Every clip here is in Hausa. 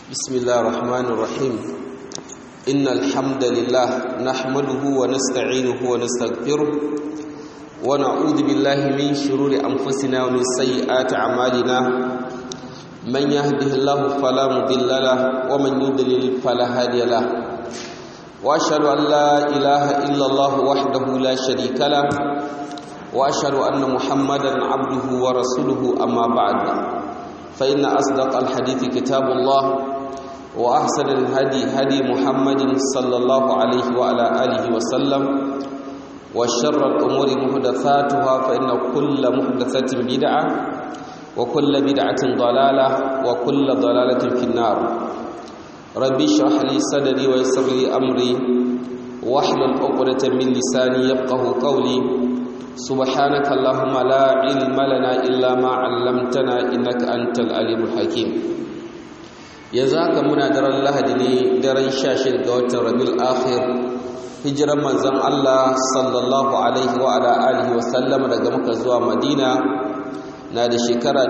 بسم الله الرحمن الرحيم إن الحمد لله نحمده ونستعينه ونستغفره ونعوذ بالله من شرور أنفسنا ومن سيئات أعمالنا من يهده الله فلا مضل له ومن يضلل فلا هادي له وأشهد أن لا إله إلا الله وحده لا شريك له وأشهد أن محمدا عبده ورسوله أما بعد فإن أصدق الحديث كتاب الله وأحسن الهدي هدي محمد صلى الله عليه وعلى آله وسلم وشر الأمور محدثاتها فإن كل محدثة بدعة وكل بدعة ضلالة وكل ضلالة في النار ربي اشرح لي صدري ويسر لي أمري واحلل عقدة من لساني يفقه قولي سبحانك اللهم لا علم لنا إلا ما علمتنا إنك أنت العليم الحكيم yanzu haka muna daren lahadi ne daren shashir ga watan rabil akhir hijiran manzon Allah sallallahu alaihi wa ala alihi wa sallam daga muka zuwa madina na da shekara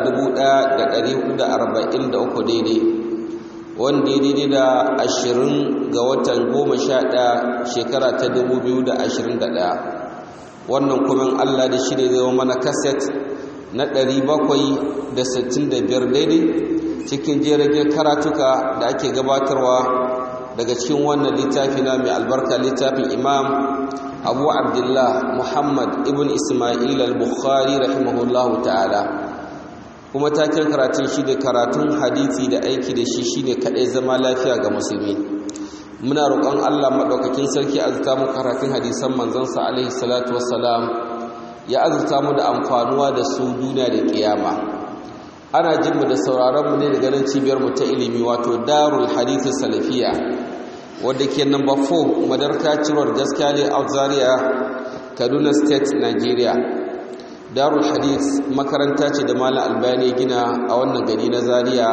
1443 daidai wanda ya daidai da 20 ga watan 11 shekara ta 2021 wannan kuma Allah da shi ne zai mana kaset na 765 daidai cikin jirage karatuka da ake gabatarwa daga cikin wannan littafi na mai albarka littafin imam abu abdullah muhammad ibn ismail al-bukhari rahimahullahu ta'ala kuma taken karatun shi da karatun hadithi da aiki da shi shi ne kaɗai zama lafiya ga musulmi muna roƙon allah maɗaukakin sarki azurta mu karatun hadisan manzansa alaihi salatu wassalam ya azurta mu da amfanuwa da su duniya da ƙiyama ana jinmu da sauraronmu ne daga nan cibiyarmu ta ilimi wato darul hadithu salafiya wadda ke namba 4 madarka cirwar gaskiya ne a zaria kaduna state nigeria darul hadith makaranta ce da malam albani gina a wannan gari na zaria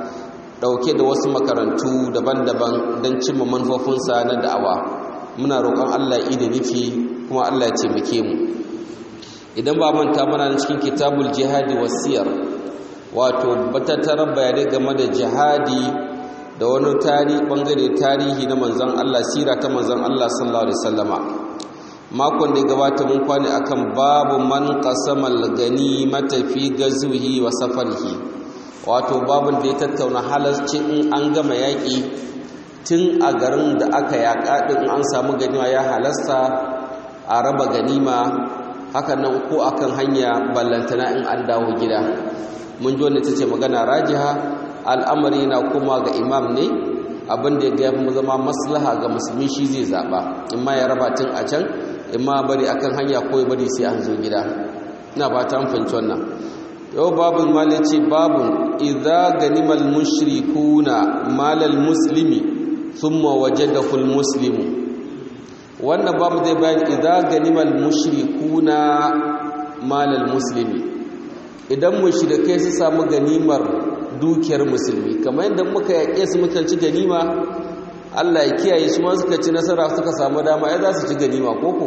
dauke da wasu makarantu daban-daban don cimma manufofinsa na da'awa muna roƙon allah da nufi kuma allah ya taimake mu idan ba manta mana cikin kitabul jihadi wasiyar wato batattarar bayanai game da jihadi da wani tarihi bangare tarihi na manzon Allah sira ta manzon Allah sallallahu alaihi wasallama makon da ya gabata mun kwane akan babu man qasamal ganimata fi gazwihi wa safarihi wato babun da ya tattauna halarci in an gama yaki tun a garin da aka yaka din an samu ganima ya halasta a raba ganima hakan nan ko akan hanya ballantana in an dawo gida mun ji wanda ta ce magana rajiha al'amari na kuma ga imam ne abinda ya gaya zama maslaha ga musulmi shi zai zaɓa in ma ya raba tun a can in ma bari akan hanya ko ya bari sai an zo gida ina ba ta amfanci wannan yau babin mali ce babin idza ganimal mushrikuna malal muslimi thumma wajadahu al muslimu wannan babu zai bayan idza ganimal mushrikuna malal muslimi idan mushrikai su samu ganimar dukiyar musulmi kamar yadda muka yaƙe su muka ci ganima Allah ya kiyaye su ma suka ci nasara suka samu dama ai za su ci ganima koko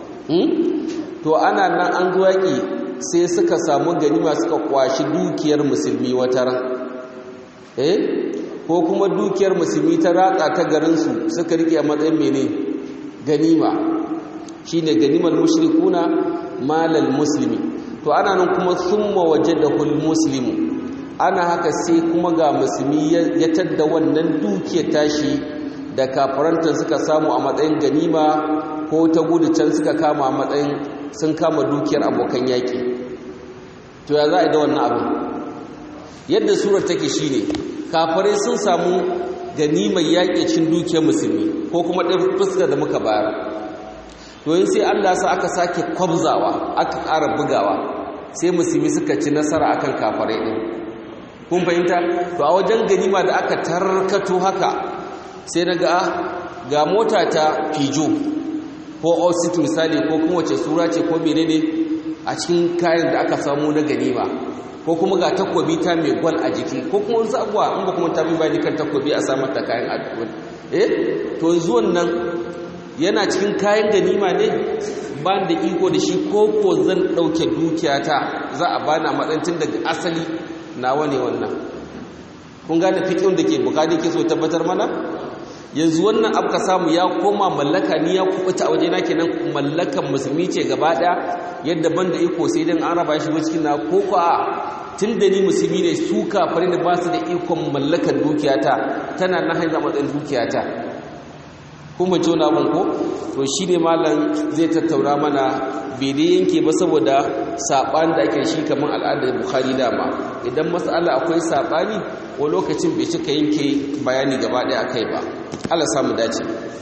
to ana nan an zo yaƙi sai suka samu ganima suka kwashi dukiyar musulmi wata ran eh ko kuma dukiyar musulmi ta ratsa ta garinsu suka rike a matsayin mene ganima shine ganimar mushrikuna malal muslimi to ana nan kuma summa wajadahul muslimu ana haka sai kuma ga musulmi ya tadda wannan dukiyar tashi da kafaranta suka samu a matsayin ganima ko ta gudu can suka kama a matsayin sun kama dukiyar abokan yaƙi to ya za a yi da wannan abin yadda surar take shine kafarai sun samu ganimar yaƙi cin dukiyar musulmi ko kuma ɗin fuskar da muka bayar to yin sai allah sa aka sake kwabzawa aka ƙara bugawa sai musulmi suka ci nasara akan kafarai ɗin kun fahimta to a wajen ganima da aka tarkato haka sai na ga ga mota ta fijo ko osit misali ko kuma wace sura ce ko menene a cikin kayan da aka samu na ganima ko kuma ga takobi ta mai gwal a jiki ko kuma wasu abuwa in ba kuma ta bi bani kan takobi a samar da kayan addu'a eh to zuwan nan yana cikin kayan ganima ne ba da iko da shi ko ko zan ɗauke dukiyata za a bana matsancin daga asali nawa ne wannan kun gane fikin da ke bukari ke so tabbatar mana yanzu wannan abu ka samu ya koma mallaka ni ya kubuta a wajena kenan mallakan musulmi ce gaba daya yadda banda iko sai dan an raba shi cikin na ko ko a tun da ni musulmi ne su kafare da ba su da ikon mallakar dukiyata tana na hanyar matsayin dukiyata kuma ce wani abin ko to shi ne malam zai tattauna mana bai dai yanke ba saboda saɓani da ake shi kamar al'adar bukhari dama idan matsala akwai saɓani wa lokacin bai cika yanke bayani gaba ɗaya akai ba Allah samu dace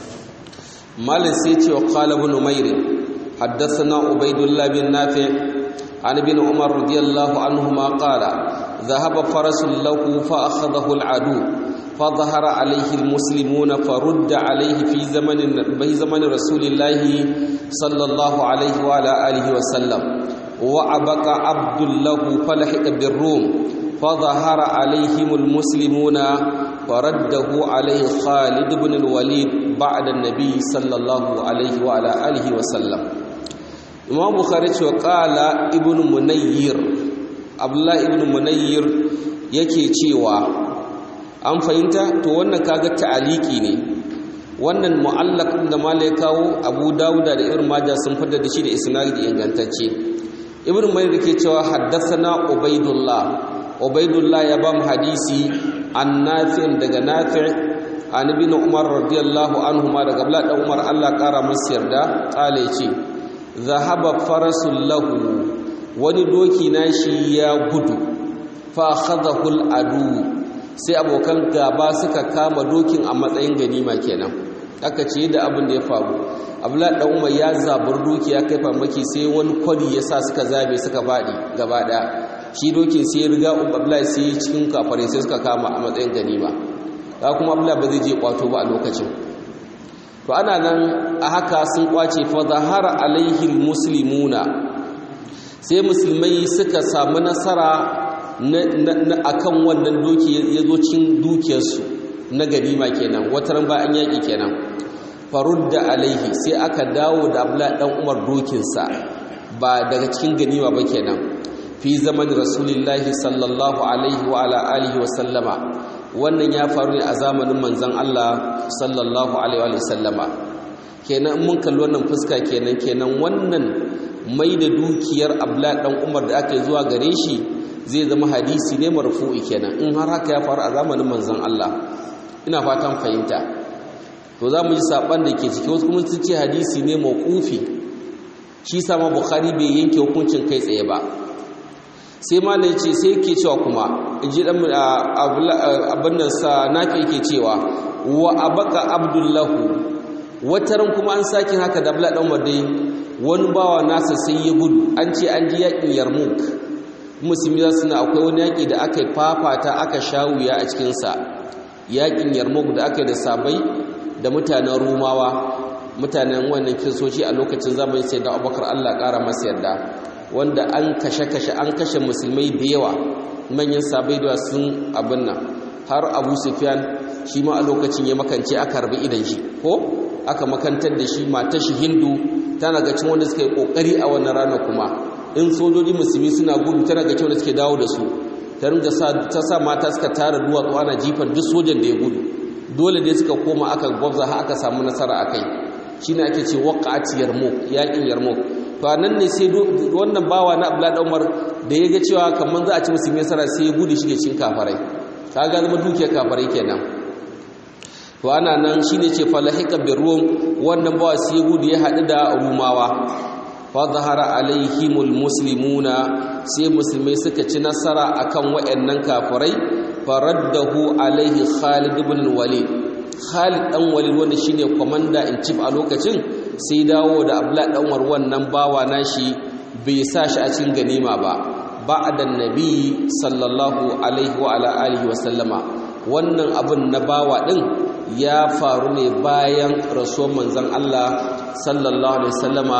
malam sai ce wa qala ibn umayr haddathana ubaydullah bin nafi' an ibn umar radiyallahu anhuma qala ذهب فرس له فأخذه العدو فظهر عليه المسلمون فرد عليه في زمن في زمن رسول الله صلى الله عليه وعلى آله وسلم وعبق عبد له فلحق بالروم فظهر عليهم المسلمون فرده عليه خالد بن الوليد بعد النبي صلى الله عليه وعلى آله وسلم إمام بخاري وقال ابن منير عبد الله ابن منير yake cewa an fahimta to wannan kaga ta'aliki ne wannan mu'allaq da malai kawo Abu Dawuda da Ibn Majah sun fitar da shi da isnadi ingantacce Ibn Majah ke cewa haddathana Ubaidullah Ubaidullah ya ba mu hadisi an Nafi' daga Nafi' an ibn Umar radiyallahu anhuma daga Abdullah dan Umar Allah kara masa yarda kale ce zahaba farasul lahu wani doki nashi ya gudu fa akhadahu al-adu sai abokan gaba suka kama dokin a matsayin ganima kenan aka ce da abin da ya faru abdullahi dan umar ya zabar doki ya kai farmaki sai wani kwari ya sa suka zabe suka fadi gaba daya shi dokin sai ya riga abdullahi sai cikin kafare sai suka kama a matsayin ganima ka kuma abdullahi ba zai je kwato ba a lokacin to ana nan a haka sun kwace fa zahara alaihi muslimuna sai musulmai suka samu nasara a kan wannan doki ya zo cin dukiyarsu na ganima kenan wataran ba an yaƙi kenan farudda alaihi sai aka dawo da abla ɗan umar dokinsa ba daga cikin ganima ba kenan fi zaman rasulillahi sallallahu alaihi wa ala alihi wa sallama wannan ya faru ne a zamanin manzon Allah sallallahu alaihi wa sallama kenan mun kalli wannan fuska kenan kenan wannan mai da dukiyar abla ɗan umar da aka yi zuwa gare shi zai zama hadisi ne marfu'i kenan in har haka ya faru a zamanin manzon Allah ina fatan fahimta to za mu ji saban da ke ciki wasu kuma sun ce hadisi ne mawqufi shi sama bukhari bai yanke hukuncin kai tsaye ba sai malai ce sai yake cewa kuma inji dan abin nan sa nafi yake cewa wa abaka abdullahu wataran kuma an sake haka da abla dan wadai wani bawa nasa sai ya gudu an ce an ji yakin yarmuk musulmi za su na akwai wani yaƙi da aka yi fafata aka sha wuya a cikinsa yaƙin yarmouk da aka yi da sabai da mutanen rumawa mutanen wannan kiristoci a lokacin zamani sai da abubakar allah ƙara masa yarda wanda an kashe-kashe an kashe musulmai da yawa manyan sabai da sun abin nan har abu sufyan shi ma a lokacin ya makance aka harbi idan shi ko aka makantar da shi matar shi hindu tana ga cin wanda suka yi ƙoƙari a wannan rana kuma in sojoji musulmi suna gudu tana ga kyau da suke dawo da su ta ringa ta sa mata suka tara duwatsu ana jifan duk sojan da ya gudu dole dai suka koma aka gwabza har aka samu nasara a kai shi ne ake ce waƙa'ati yarmouk yaƙin yarmouk to a nan ne sai wannan bawa na abdullahi umar da ya ga cewa kamar za a ci musulmi nasara sai ya gudu shige cikin kafarai ka ga zama dukiyar kafarai kenan to ana nan shine ce falahika bir rum wannan bawa sai ya gudu ya haɗu da rumawa fadhara alaihimul muslimuna sai musulmai suka ci nasara akan wayannan kafirai faraddahu alaihi Khalid ibn Walid Khalid dan Walid wanda shine commander in chief a lokacin sai dawo da Abdullah dan Umar wannan bawa nashi bai sa shi a cikin ganima ba ba'da nabi sallallahu alaihi wa ala alihi wa sallama wannan abun na bawa din ya faru ne bayan rasuwar manzon Allah sallallahu alaihi wasallama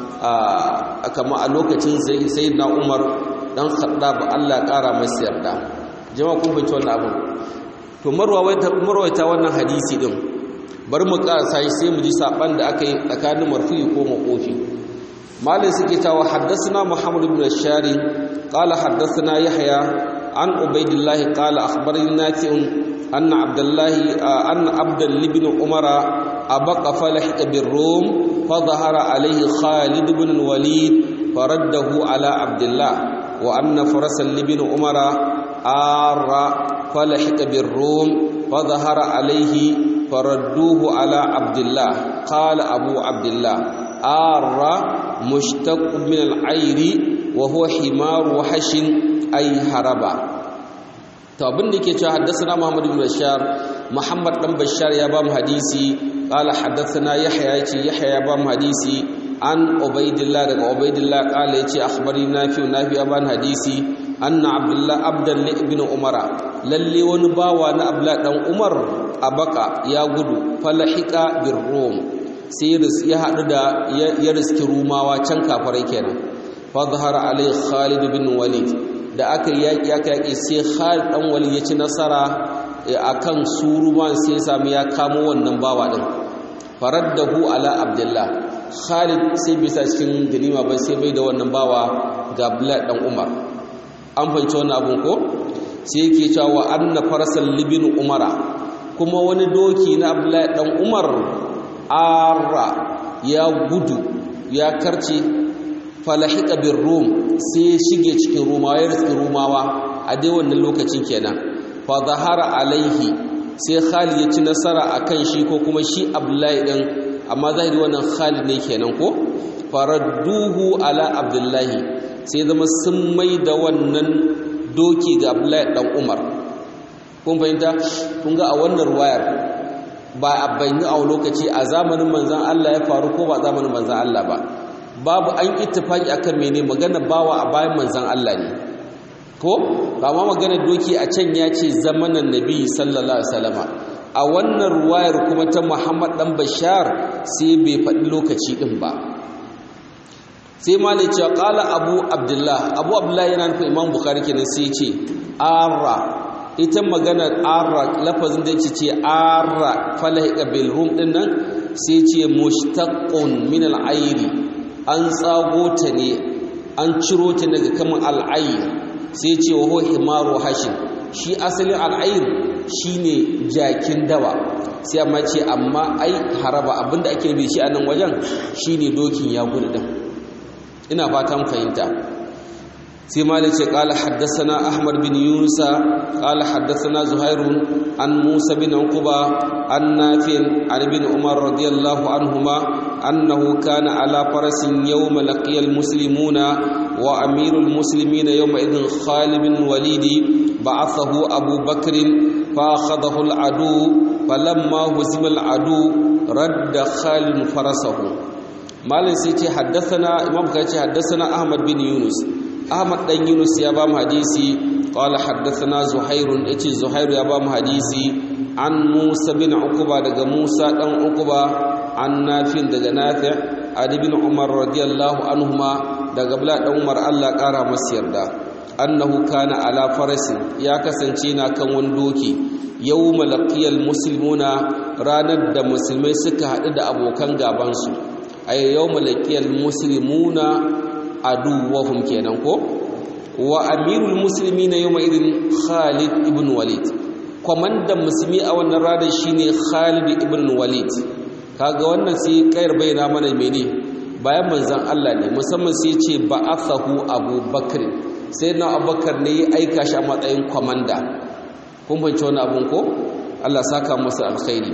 kama a lokacin sai na umar dan khaddab Allah ƙara masa yarda jama'a kun fahimci wannan abin to marwaita wannan hadisi din bari mu ƙarasa shi sai mu ji saban da aka yi tsakanin marfu'i ko makofi malin suke cewa haddathana muhammad ibn shari qala haddathana yahya عن عبيد الله قال أخبرني نافع أن عبد الله أن عبد بن عمر أبق فلحق بالروم فظهر عليه خالد بن الوليد فرده على عبد الله وأن فرسا لبن عمر آر فلحق بالروم فظهر عليه فردوه على عبد الله قال أبو عبد الله آر مشتق من العير وهو حمار وحش أي هربا to abin da yake cewa haddathana Muhammad ibn Bashar Muhammad dan Bashar ya ba mu hadisi qala haddathana Yahya yace Yahya ya ba mu hadisi an Ubaidillah daga Ubaidillah qala yace akhbari Nafi Nafi ya ba mu hadisi anna Abdullah Abdul ibn Umar lalle wani bawa na Abdullah dan Umar abaka ya gudu falahika bir Rum sai ya hadu da ya riski Rumawa can kafarai kenan fa zahara alai Khalid bin Walid da aka yaƙi aka yaƙi sai Khalid dan Walid ya ci nasara akan suruman sai ya samu ya kamo wannan bawa din faraddahu ala Abdullah Khalid sai bisa cikin ganima ba sai bai da wannan bawa ga Abdullah dan Umar an fahimci wannan abun ko sai yake cewa wa anna farsal libin Umara kuma wani doki na Abdullah dan Umar arra ya gudu ya karce falahika bin rum sai ya shige cikin rumawa ya riski rumawa a dai wannan lokacin kenan fa zahara alaihi sai Khalid ya ci nasara akan shi ko kuma shi Abdullahi din amma zahiri wannan Khalid ne kenan ko faradduhu ala Abdullahi sai zama sun mai da wannan doki ga Abdullahi dan Umar kun fahimta kun ga a wannan ruwayar ba a bayyana a lokaci a zamanin manzon Allah ya faru ko ba zamanin manzon Allah ba babu an ittifaki akan mene magana bawa a bayan manzon Allah ne ko ba ma magana doki a can ya ce zamanan nabi sallallahu alaihi wasallama a wannan ruwayar kuma ta Muhammad dan Bashar sai bai faɗi lokaci din ba sai malai cewa qala Abu Abdullah Abu Abdullah yana nufin Imam Bukhari kenan sai ya ce arra ita magana arra lafazin da yake ce arra falahika bil rum din nan sai ce mushtaqqun min al-ayri an tsago ta ne an ciro ta daga kaman al-ayr sai ce wa huwa himaru hashim shi asalin al-ayr shine jakin dawa sai amma ce amma ai haraba abinda ake bi shi a nan wajen shine dokin ya gudu din ina fatan fahimta sai malik ce qala haddathana ahmad bin yunus qala haddathana zuhair an musa bin uqba an nafi an ibn umar radiyallahu anhuma annahu kana ala farasin yawm laqiya almuslimuna wa amirul muslimina yawma idhin khalid bin walid ba'athahu abu bakr fa akhadahu al'adu falamma huzima al'adu radda khalid farasahu malik sai ce haddathana imam ka ce haddathana ahmad bin yunus ahmad dan yunus ya ba mu hadisi qala haddathana zuhairun yace zuhairu ya ba mu hadisi an musa bin uquba daga musa dan uquba an nafin daga nafi' ali bin umar radiyallahu anhuma daga bla dan umar Allah kara masa yarda annahu kana ala farasin ya kasance na kan wani doki yawma laqiyal muslimuna ranar da musulmai suka haɗu da abokan gabansu ay yawma laqiyal muslimuna aduwahum kenan ko wa amirul muslimina yawma idin Khalid ibn Walid komandan musulmi a wannan ranar shine Khalid ibn Walid kaga wannan sai kayar bayyana mana mene bayan manzon Allah ne musamman sai ce ba'athahu Abu Bakr sai na Abubakar ne ya aika shi a matsayin komanda kun fahimci wannan abun ko Allah saka masa alkhairi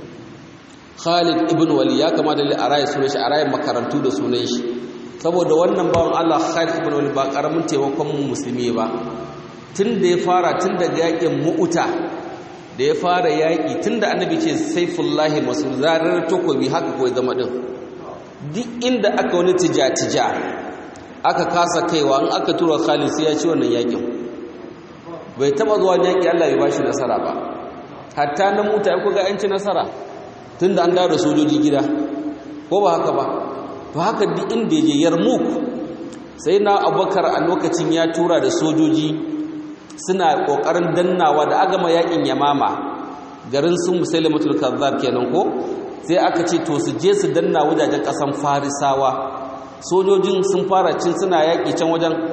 Khalid ibn Walid ya kamata a raye sunan shi a raye makarantu da sunan shi saboda wannan bawan Allah Khalid ibn Walid ba karamin taimakon mu musulmi ba tun da ya fara tun daga yakin mu'uta da ya fara yaki tun da annabi ce saifullahi masu zarar takobi haka kawai zama din duk inda aka wani tija-tija aka kasa kaiwa in aka tura Khalid sai ya ci wannan yakin bai taba zuwa yaki Allah ya bashi nasara ba hatta na muta ya kuga yanci nasara tunda an dawo da sojoji gida ko ba haka ba to haka duk inda je yarmuk sai na abubakar a lokacin ya tura da sojoji suna kokarin dannawa da agama yakin yamama garin sun musailamatul kazzab kenan ko sai aka ce to su je su danna wajajen kasan farisawa sojojin sun fara cin suna yaki can wajen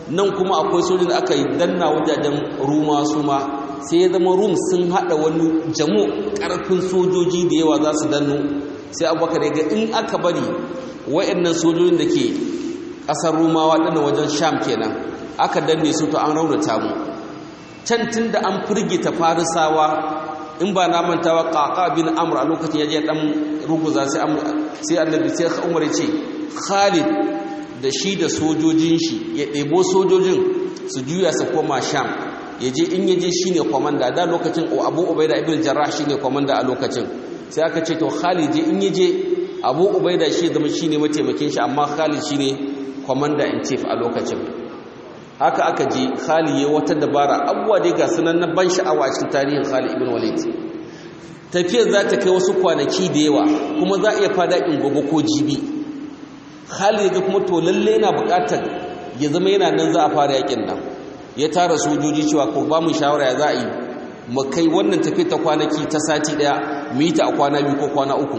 nan kuma akwai sojin da aka yi danna wajajen ruma su ma sai ya zama rum sun haɗa wani jamu ƙarfin sojoji da yawa za su danno sai abubakar ya ga in aka bari wa'annan sojojin da ke ƙasar rumawa ɗana wajen sham kenan aka danne su to an raunata mu can tun da an firgita farisawa in ba na mantawa ƙaƙa bin amur a lokacin ya je ɗan ruguza sai annabi sai umar ce khalid da shi da sojojin shi ya ɗebo sojojin su juya su koma sham ya je in yaje shi ne kwamanda da lokacin abu ubaida ibn jarrah shi ne kwamanda a lokacin sai aka ce to khalid je in yaje abu ubaida shi zama shi ne mataimakin shi amma khalid shi ne kwamanda in chief a lokacin haka aka je khalid ya wata dabara abubuwa dai ga sunan na ban sha'awa cikin tarihin khalid ibn walid tafiyar za ta kai wasu kwanaki da yawa kuma za a iya fada in gobe ko jibi khalid ga kuma to lalle yana buƙatar ya zama yana nan za a fara yakin nan ya tara sojoji cewa ko ba mu shawara ya za a yi mu kai wannan tafi ta kwanaki ta sati daya mu yi ta a kwana biyu ko kwana uku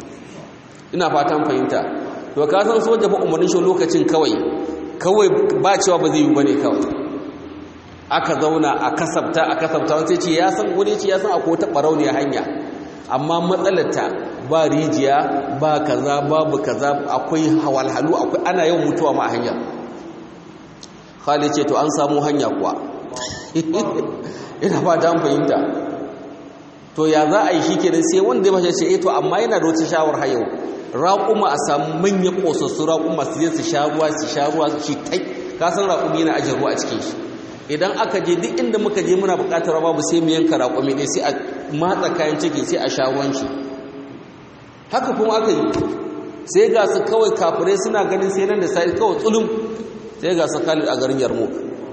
ina fatan fahimta to ka san soja fa umarnin shi lokacin kawai kawai ba cewa ba zai yi bane kawai aka zauna a kasabta a kasabta wani sai ce ya san wani ce ya san akwai wata barauniya hanya amma matsalarta ba rijiya ba kaza babu kaza akwai hawalhalu akwai ana yawan mutuwa ma a hanyar Khalid ce to an samu hanya kuwa ina ba ta fahimta to ya za a yi shi kenan sai wanda ya mace ce eh to amma yana da wata shawar hayau raƙuma a samu manyan ƙosassu raƙuma su je su sha ruwa su sha ruwa su tai ka san raƙumi yana ajin ruwa a cikin shi idan aka je duk inda muka je muna buƙatar babu sai mu yanka raƙumi ɗaya sai a matsa kayan ciki sai a sha ruwan shi haka kuma aka yi sai ga su kawai kafirai suna ganin sai nan da sai kawai tsulum sai ga su Khalid a garin Yarmouk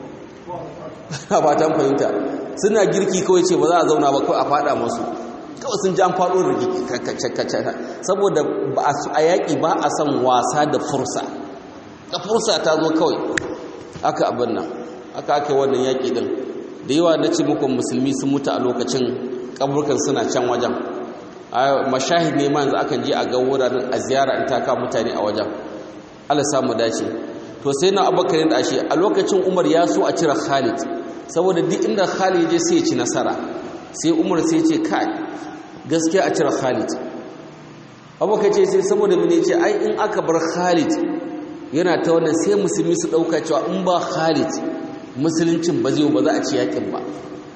a fatan fahimta suna girki kawai ce ba za a zauna ba kawai a fada masu kawai sun ji an faɗo da kacce saboda a yaƙi ba a son wasa da fursa da fursa ta zo kawai aka abin nan aka aka wannan yaƙi ɗin da yawa na ce muku musulmi sun mutu a lokacin kaburkan suna can wajen mashahid ne ma yanzu akan je a ga wuraren a ziyara in taka mutane a wajen Allah samu dace to sai na abubakar da ashe a lokacin umar ya so a cire khalid saboda duk inda khalid je sai ya ci nasara sai umar sai ce kai gaskiya a cire khalid abubakar ce sai saboda mene ce ai in aka bar khalid yana ta wannan sai musulmi su dauka cewa in ba khalid musuluncin ba zai ba za a ci yakin ba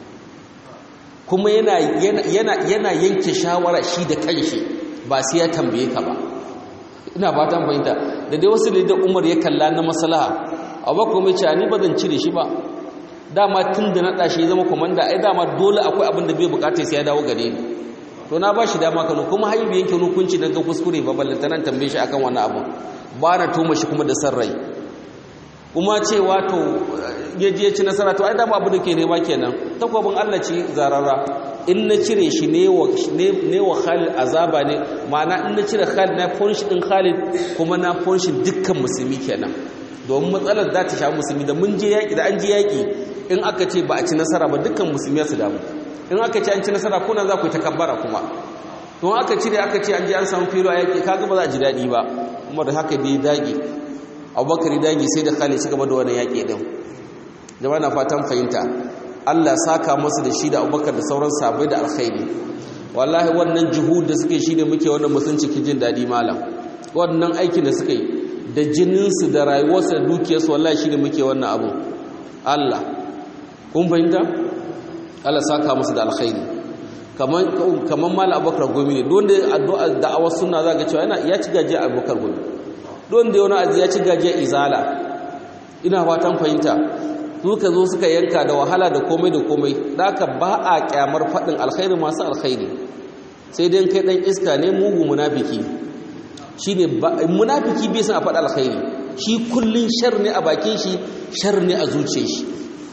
kuma yana yana yana yanke shawara shi da kanshi ba sai ya tambaye ka ba ina ba ta fahimta da dai wasu da umar ya kalla na maslaha abubakar mai ce ni ba zan cire shi ba dama tun da na ɗashi zama komanda ai dama dole akwai abin da bai bukata sai ya dawo gare ni to na ba shi dama kano kuma haibu yanke hukunci na ga kuskure ba ballanta nan tambaye shi akan wani abu ba na tuma shi kuma da san rai kuma cewa to ya je ci nasara to ai dama abu da ke nema kenan takwabin Allah ce zarara in na cire shi ne wa ne wa Khalid azaba ne ma'ana in na cire Khalid na funshi din Khalid kuma na funshi dukkan musulmi kenan domin matsalar za ta sha musulmi da mun je yaki da an je yaki in aka ce ba a ci nasara ba dukkan musulmi su damu in aka ce an ci nasara kuna za ku yi takabbara kuma don aka cire aka ce an je an samu filo a yaƙi kaga ba za a ji daɗi ba kuma da haka dai dage abubakar dage sai da khalid gaba da wani yaƙi ɗin jama'a na fatan fahimta allah saka masu da shi da abubakar da sauran sabai da alkhairi wallahi wannan juhud da suke shi ne muke wannan musulunci cikin jin daɗi malam wannan aikin da suka yi da jininsu da rayuwarsu da dukiyarsu wallahi shi ne muke wannan abu allah kun fahimta Allah saka musu da alkhairi kaman kaman mal abubakar gomi ne don da addu'a da'awar sunna zaka cewa yana ya ci gaje abubakar gomi don da wani azi ya ci gaje izala ina fatan fahimta suka zo suka yanka da wahala da komai da komai daka ba a kyamar fadin alkhairi masu alkhairi sai dai kai dan iska ne mugu munafiki shine munafiki bai san a faɗa alkhairi shi kullun shar ne a bakin shi shar ne a zuciyar shi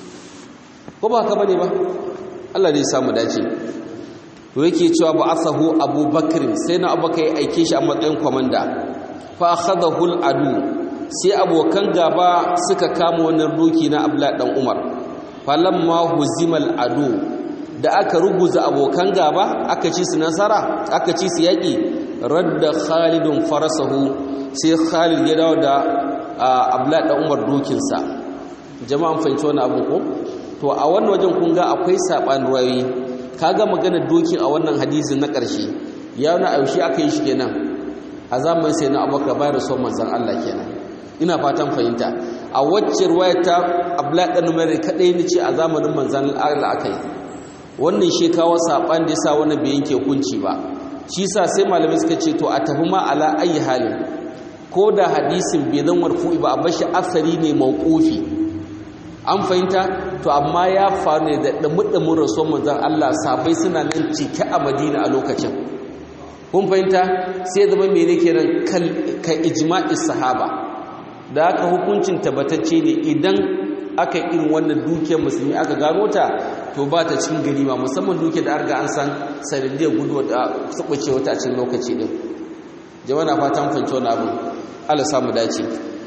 ko ba haka bane ba Allah dai samu dace to yake cewa ba asahu abubakar sai na abubakar ya aike shi a matsayin komanda fa akhadahu al-adu sai abokan gaba suka kama wannan doki na abla dan umar falamma huzimal adu da aka ruguza abokan gaba aka ci su nasara aka ci su yaki radda khalidun farasahu sai khalid ya dawo da abla dan umar dokinsa jama'an fahimci wani abu ko to a wannan wajen kun ga akwai saɓan ruwayoyi kaga magana dokin a wannan hadisin na ƙarshe ya wani a yaushe aka yi shi kenan a zamanin sai na abubakar bayar da son manzan Allah kenan ina fatan fahimta a wacce ruwaya ta abdullahi dan umar kadai ne ce a zamanin manzan Allah aka yi wannan shi kawo saban da yasa wannan bai yanke hukunci ba shi yasa sai malamai suka ce to a tafi ma ala ayi halin ko da hadisin bai zan warfu'i ba a bashi asali ne mawqufi an fahimta to amma ya faru ne da dumudumin rasul manzan Allah sabai suna nan cike a Madina a lokacin kun fahimta sai zama mene kenan ka ijma'is sahaba da aka hukuncin tabbatacce ne idan aka irin wannan dukiyar musulmi aka gano ta to ba ta cikin ganima musamman dukiyar da arga an san sanadiyar guduwa da tsabace wata a cikin lokaci din jama'a na fatan fahimci wani abu Allah samu dace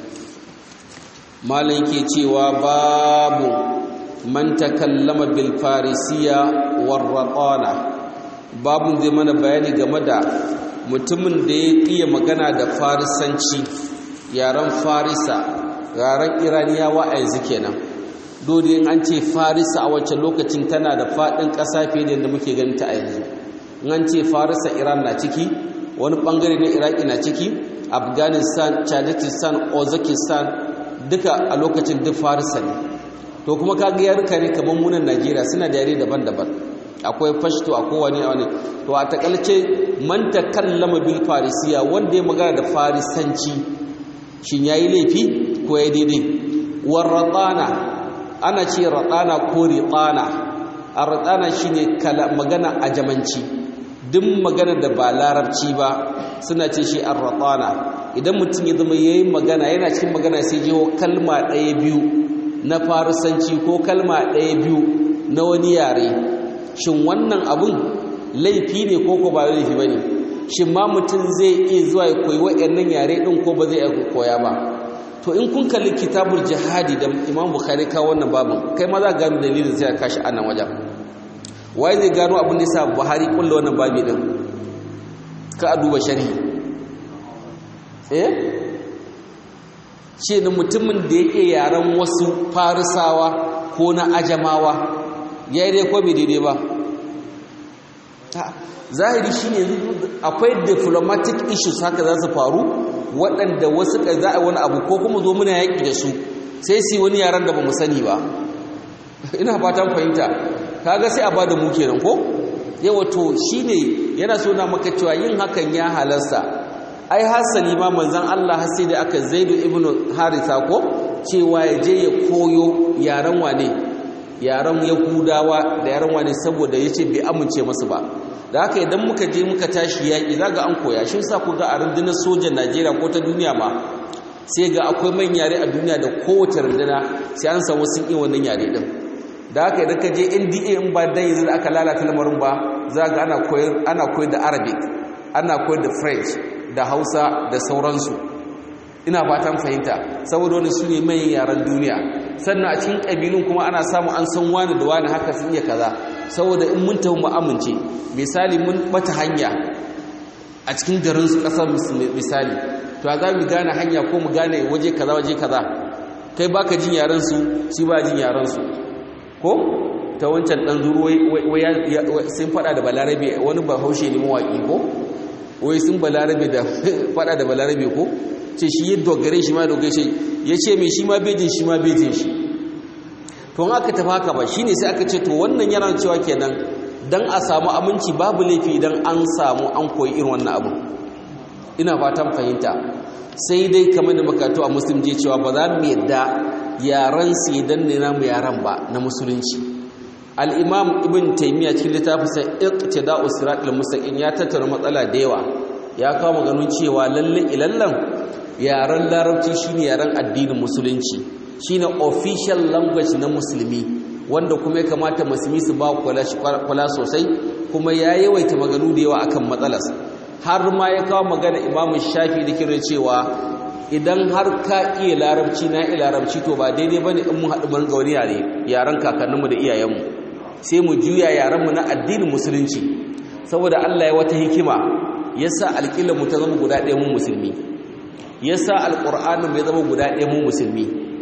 malam ke cewa babu man takallama bil farisiya war ratana babun zai mana bayani game da mutumin da ya iya magana da farisanci yaren farisa yaren iraniyawa a yanzu kenan dole in an ce farisa a wancan lokacin tana da faɗin ƙasa fiye da yadda muke ganin ta a yanzu in an ce farisa iran na ciki wani ɓangare na iraki na ciki afghanistan tajikistan uzbekistan duka a lokacin duk farisa ne to kuma kaga yaruka ne kamar munan najeriya suna da yare daban-daban akwai fashto a kowane wani to a takalce man takallama bil farisiya wanda ya magana da farisanci shin yayi laifi ko ya daidai war ratana ana ce ratana ko riqana ar-ratana shine kala magana a jamanci duk magana da ba larabci ba suna ce shi ar-ratana idan mutum ya zama yayin magana yana cikin magana sai jiho kalma ɗaya biyu na farisanci ko kalma ɗaya biyu na wani yare shin wannan abun laifi ne ko ko ba laifi bane shin ma mutum zai iya zuwa ya koyi waɗannan yare ɗin ko ba zai iya koya ba to in kun kalli kitabul jihadi da imam bukhari ka wannan babin kai ma za gano dalilin sai ka kashi anan wajen waye zai gano abin da yasa buhari kulla wannan babi din ka a duba sharhi eh shi ne mutumin da yake yaren wasu farisawa ko na ajamawa ya yi dai ko bai daidai ba zahiri shi ne akwai diplomatic issues haka za su faru waɗanda wasu ka za a wani abu ko kuma zo muna yaƙi da su sai su wani yaren da ba mu sani ba ina fatan fahimta kaga sai a ba da mu kenan ko yawa to shi ne yana so na maka cewa yin hakan ya halasta ai hasali ma manzan Allah har sai da aka zaidu ibn harisa ko cewa ya je ya koyo yaren wane yaren yahudawa da yaren wane saboda ya ce bai amince masu ba da haka idan muka je muka tashi yaƙi za ga an koya shi sa ku ga a rundunar sojan najeriya ko ta duniya ma sai ga akwai man yare a duniya da kowace runduna sai an samu sun iya wannan yare din da haka idan ka je nda in ba dan yanzu da aka lalata lamarin ba za ga ana koyar ana koyar da arabic ana koyar da french da hausa da sauransu ina fatan fahimta saboda wani su ne manyan yaren duniya sannan a cikin ƙabilun kuma ana samu an san wani da wani haka sun iya kaza saboda in mun tafi mu amince misali mun bata hanya a cikin garin su ƙasar misali to a za mu gane hanya ko mu gane waje kaza waje kaza kai baka jin yaren su shi ba jin yaren su ko ta wancan dan zuru wai sun fada da balarabe wani bahaushe ne mawaki ko wai sun balarabe da fada da balarabe ko ce shi ya dogare shi ma dogare shi ya ce mai shi ma bejin shi ma bejin shi to aka tafi haka ba shine sai aka ce to wannan yana cewa kenan dan a samu aminci babu laifi idan an samu an koyi irin wannan abu ina fatan fahimta sai dai kamar da makatu a muslim je cewa ba za mu yadda yaran su idan ne namu yaran ba na musulunci al-imam ibn taymiya cikin littafinsa iqtida'u siratal mustaqim ya tattara matsala da yawa ya kawo maganin cewa lalle ilallan yaren larabci shine yaren addinin musulunci shine official language na musulmi wanda kuma ya kamata musulmi su ba kula sosai kuma ya yawaita maganu da yawa akan matsalas har ma ya kawo magana imamu shafi da kira cewa idan har ka iya larabci na iya larabci to ba daidai bane in mun haɗu mun ga wani yare yaren kakanninmu da iyayenmu sai mu juya yarenmu na addinin musulunci saboda Allah ya wata hikima yasa alƙilar mu ta zama guda ɗaya mu musulmi yasa alƙur'anin ya zama guda ɗaya mu musulmi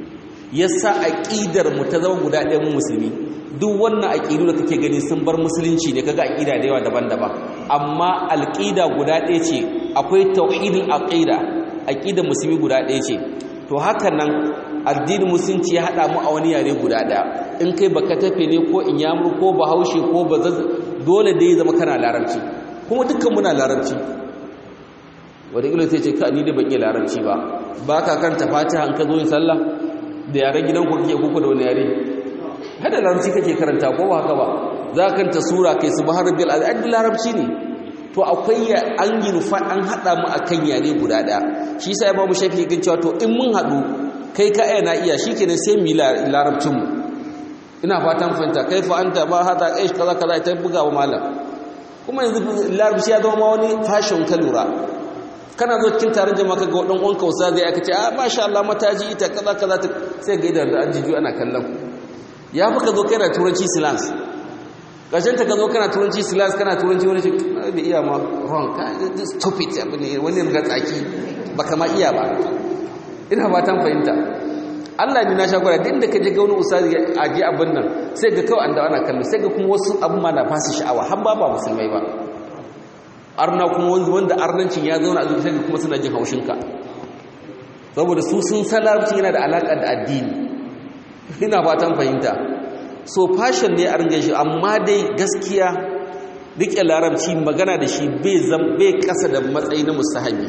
yasa aqidar mu ta zama guda ɗaya mu musulmi duk wannan aqidu da kake gani sun bar musulunci ne kaga aqida da yawa daban-daban amma alqida guda ɗaya ce akwai tauhidul aqida aqidar musulmi guda ɗaya ce to haka nan addinin musulunci ya hada mu a wani yare guda ɗaya in kai baka tafe ne ko inyamur ko bahaushe ko bazaz dole dai zama kana larabci kuma dukkan muna larabci wadda ilo sai ce ka ni da ban iya larabci ba ba ka kanta fatiha an ka zo yin sallah da yaren gidanku kake kuku da wani yare hada larabci kake karanta ko ba haka ba za ka kanta sura kai su bahar bil azad larabci ne to akwai an yi nufa an hada mu akan yare guda daya shi yasa imamu shafi gan cewa to in mun hadu kai ka na iya shikenan sai mu larabcin mu ina fatan fahimta kai fa anta ba hada aish kaza kaza ta buga wa malam kuma yanzu larabci ya zama wani fashion ka lura kana zo cikin taron jama'a kaga wadan uwanka wasa zai aka ce ah masha Allah mataji ita kaza kaza ta sai ga idan da an jiju ana kallon ya fi ka zo kai da turanci silence ƙarshen ta ka zo kana turanci silence kana turanci wani ce bai iya ma wrong ka stupid abu ne wani ga tsaki ba kama iya ba ina fatan fahimta Allah ne na sha gwada din da ka je ga wani ustazi a ji abin nan sai ga kawai an da ana kallo sai ga kuma wasu abin ma na fasa sha'awa har ba ba musulmai ba arna kuma wanda arnancin ya zauna a zuciya sai kuma suna jin haushinka saboda su sun san larabcin yana da alaƙa da addini ina fatan fahimta so fashion ne a ringa shi amma dai gaskiya rike larabci magana da shi bai zam bai kasa da matsayi na mustahabi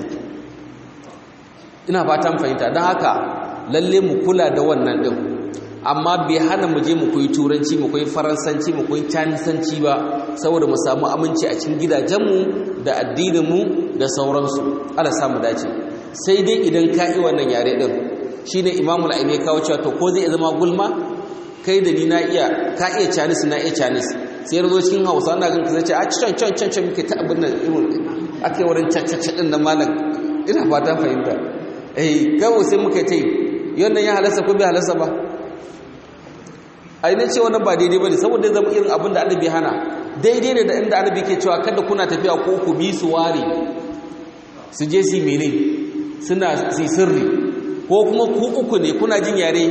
ina fatan fahimta don haka lalle mu kula da wannan din amma bai hana mu je mu koyi turanci mu koyi faransanci mu koyi canisanci ba saboda mu samu aminci a cikin gidajenmu da addininmu da sauransu ala samu dace sai dai idan ka yi wannan yare din shine imamu al-aini kawo cewa to ko zai zama gulma kai da ni na iya ka iya chinese na iya chinese sai yazo cikin hausa na gan kace a can can can can muke ta abin nan irin akai wurin caccace din nan malam ina fatan fahimta eh kawo sai muka tai yannan ya halasa ko bai halasa ba ai ne ce wannan ba daidai bane saboda zama irin abin da annabi hana daidai ne da inda annabi ke cewa kada kuna tafiya ko ku bi su ware su je su mene suna su sirri ko kuma ku uku ne kuna jin yare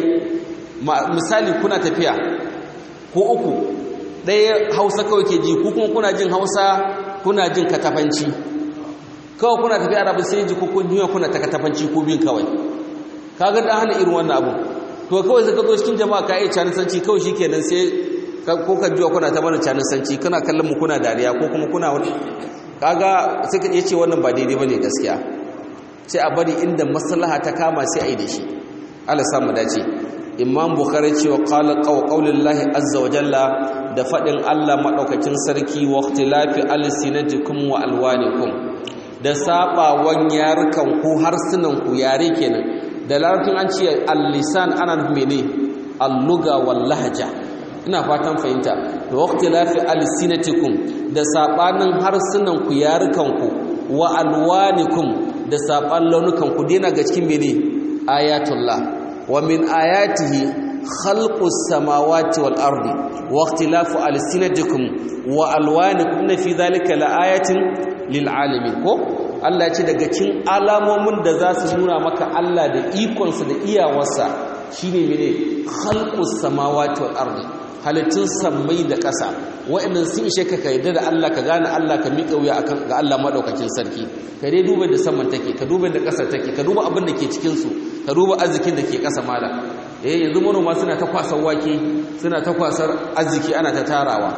misali kuna tafiya ko uku ɗaya hausa kawai ke ji ku kuma kuna jin hausa kuna jin katafanci kawai kuna tafiya arabu sai ji kukun duniya kuna ta katafanci ko bin kawai kaga da hana irin wannan abu to kawai sai ka zo cikin jama'a ka yi canisanci kawai shi kenan sai ko ka jiwa kuna ta mana canisanci kana kallon mu kuna dariya ko kuma kuna wani kaga sai ka ce wannan ba daidai bane gaskiya sai a bari inda maslaha ta kama sai a yi da shi Allah samu dace imam bukhari cewa qala qawlullahi azza wa jalla da fadin Allah madaukakin sarki wa ikhtilafi alsinatikum wa alwanikum da sabawan yarukan ku harsunan ku yare kenan da larabcin an ce al-lisan ana mene al-lugha wal lahja ina fatan fahimta da waqtilafi alsinatikum da sabanin harsunan ku yarukan ku wa alwanikum da saban launukan ku dena ga cikin mene ayatullah wa min ayatihi khalqus samawati wal ardi wa ikhtilafu alsinatikum wa alwanikum fi dhalika laayatin lil alamin ko Allah ya ce daga cikin alamomin da za su nuna maka Allah da ikonsa da iyawarsa shine mene khalqus samawati wal ardi halittun sammai da ƙasa wa'annan sun ishe ka ka yarda da Allah ka gane Allah ka miƙa wuya akan ga Allah madaukakin sarki ka dai duba da saman take ka duba da ƙasa take ka duba abin da ke cikin su ka duba arzikin da ke ƙasa mala eh yanzu manoma suna ta kwasar wake suna ta kwasar arziki ana ta tarawa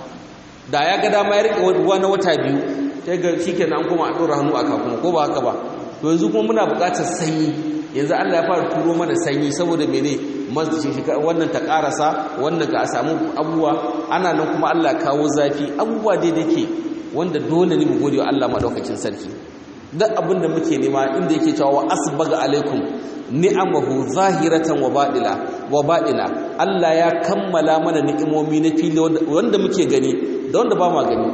da ya ga dama ya rike ruwa na wata biyu sai ga shikenan an koma a dora hannu a kakuma ko ba haka ba to yanzu kuma muna buƙatar sanyi yanzu Allah ya fara turo mana sanyi saboda mene wannan ta karasa wannan ka samu abubuwa ana nan kuma Allah kawo zafi abubuwa dai dake wanda dole ne mu gode wa Allah madaukakin sarki duk abin da muke nema inda yake cewa wa asbaga alaikum ni'amahu zahiratan wa badila wa badila Allah ya kammala mana ni'imomi na fili wanda muke gani da wanda ba ma gani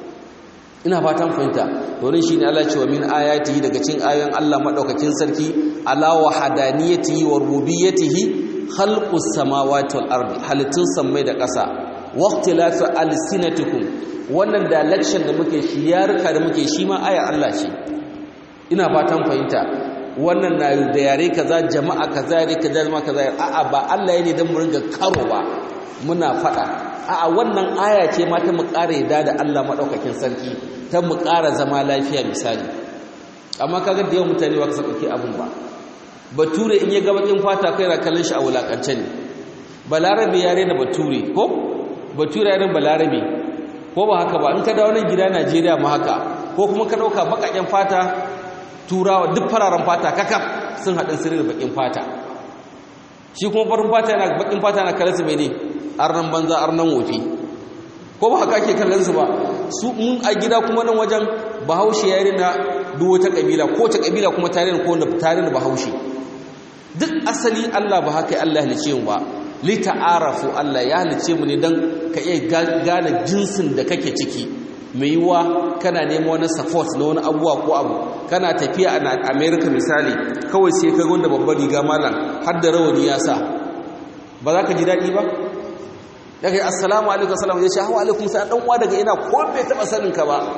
ina fatan fahimta domin shine Allah cewa min ayatihi daga cikin ayoyin Allah madaukakin sarki ala wa hadaniyatihi wa rububiyyatihi khalqus samawati wal ardi halittun sammai da ƙasa waqtilafu alsinatikum wannan direction da muke shi yarka da muke shi ma ayar Allah ce ina fatan fahimta wannan na da yare kaza jama'a kaza yare kaza jama'a kaza a'a ba Allah ya ne dan mu ringa karo ba muna fada a'a wannan aya ce ma ta mu ƙara yadda da Allah madaukakin sarki ta mu ƙara zama lafiya misali amma kaga da yawan mutane ba ka saka abun ba bature in ya ga bakin fata kai ra kallon shi a wulakance ne balarabe yare da bature ko bature yare balarabe ko ba haka ba in ka dawo nan gida Najeriya ma haka ko kuma ka dauka bakaken fata turawa duk fararen fata kakaf sun haɗin sirri da bakin fata shi kuma farin fata yana bakin fata na kallon su mene arnan banza arnan wofi ko ba haka ke kallon su ba su mun a gida kuma nan wajen bahaushe yare na duk wata kabila ko ta kabila kuma tare da ko tare da bahaushe duk asali Allah ba haka Allah ya halice mu ba li ta'arafu Allah ya halice mu ne dan ka iya gane jinsin da kake ciki mai yiwa kana nemo wani support na wani abuwa ko abu kana tafiya a America misali kawai sai ka gonda babbar riga malam har da rawani ya sa ba za ka ji daɗi ba daga yi assalamu alaikum assalamu ya ce hawa alaikum sai dan uwa daga ina ko bai taba sanin ka ba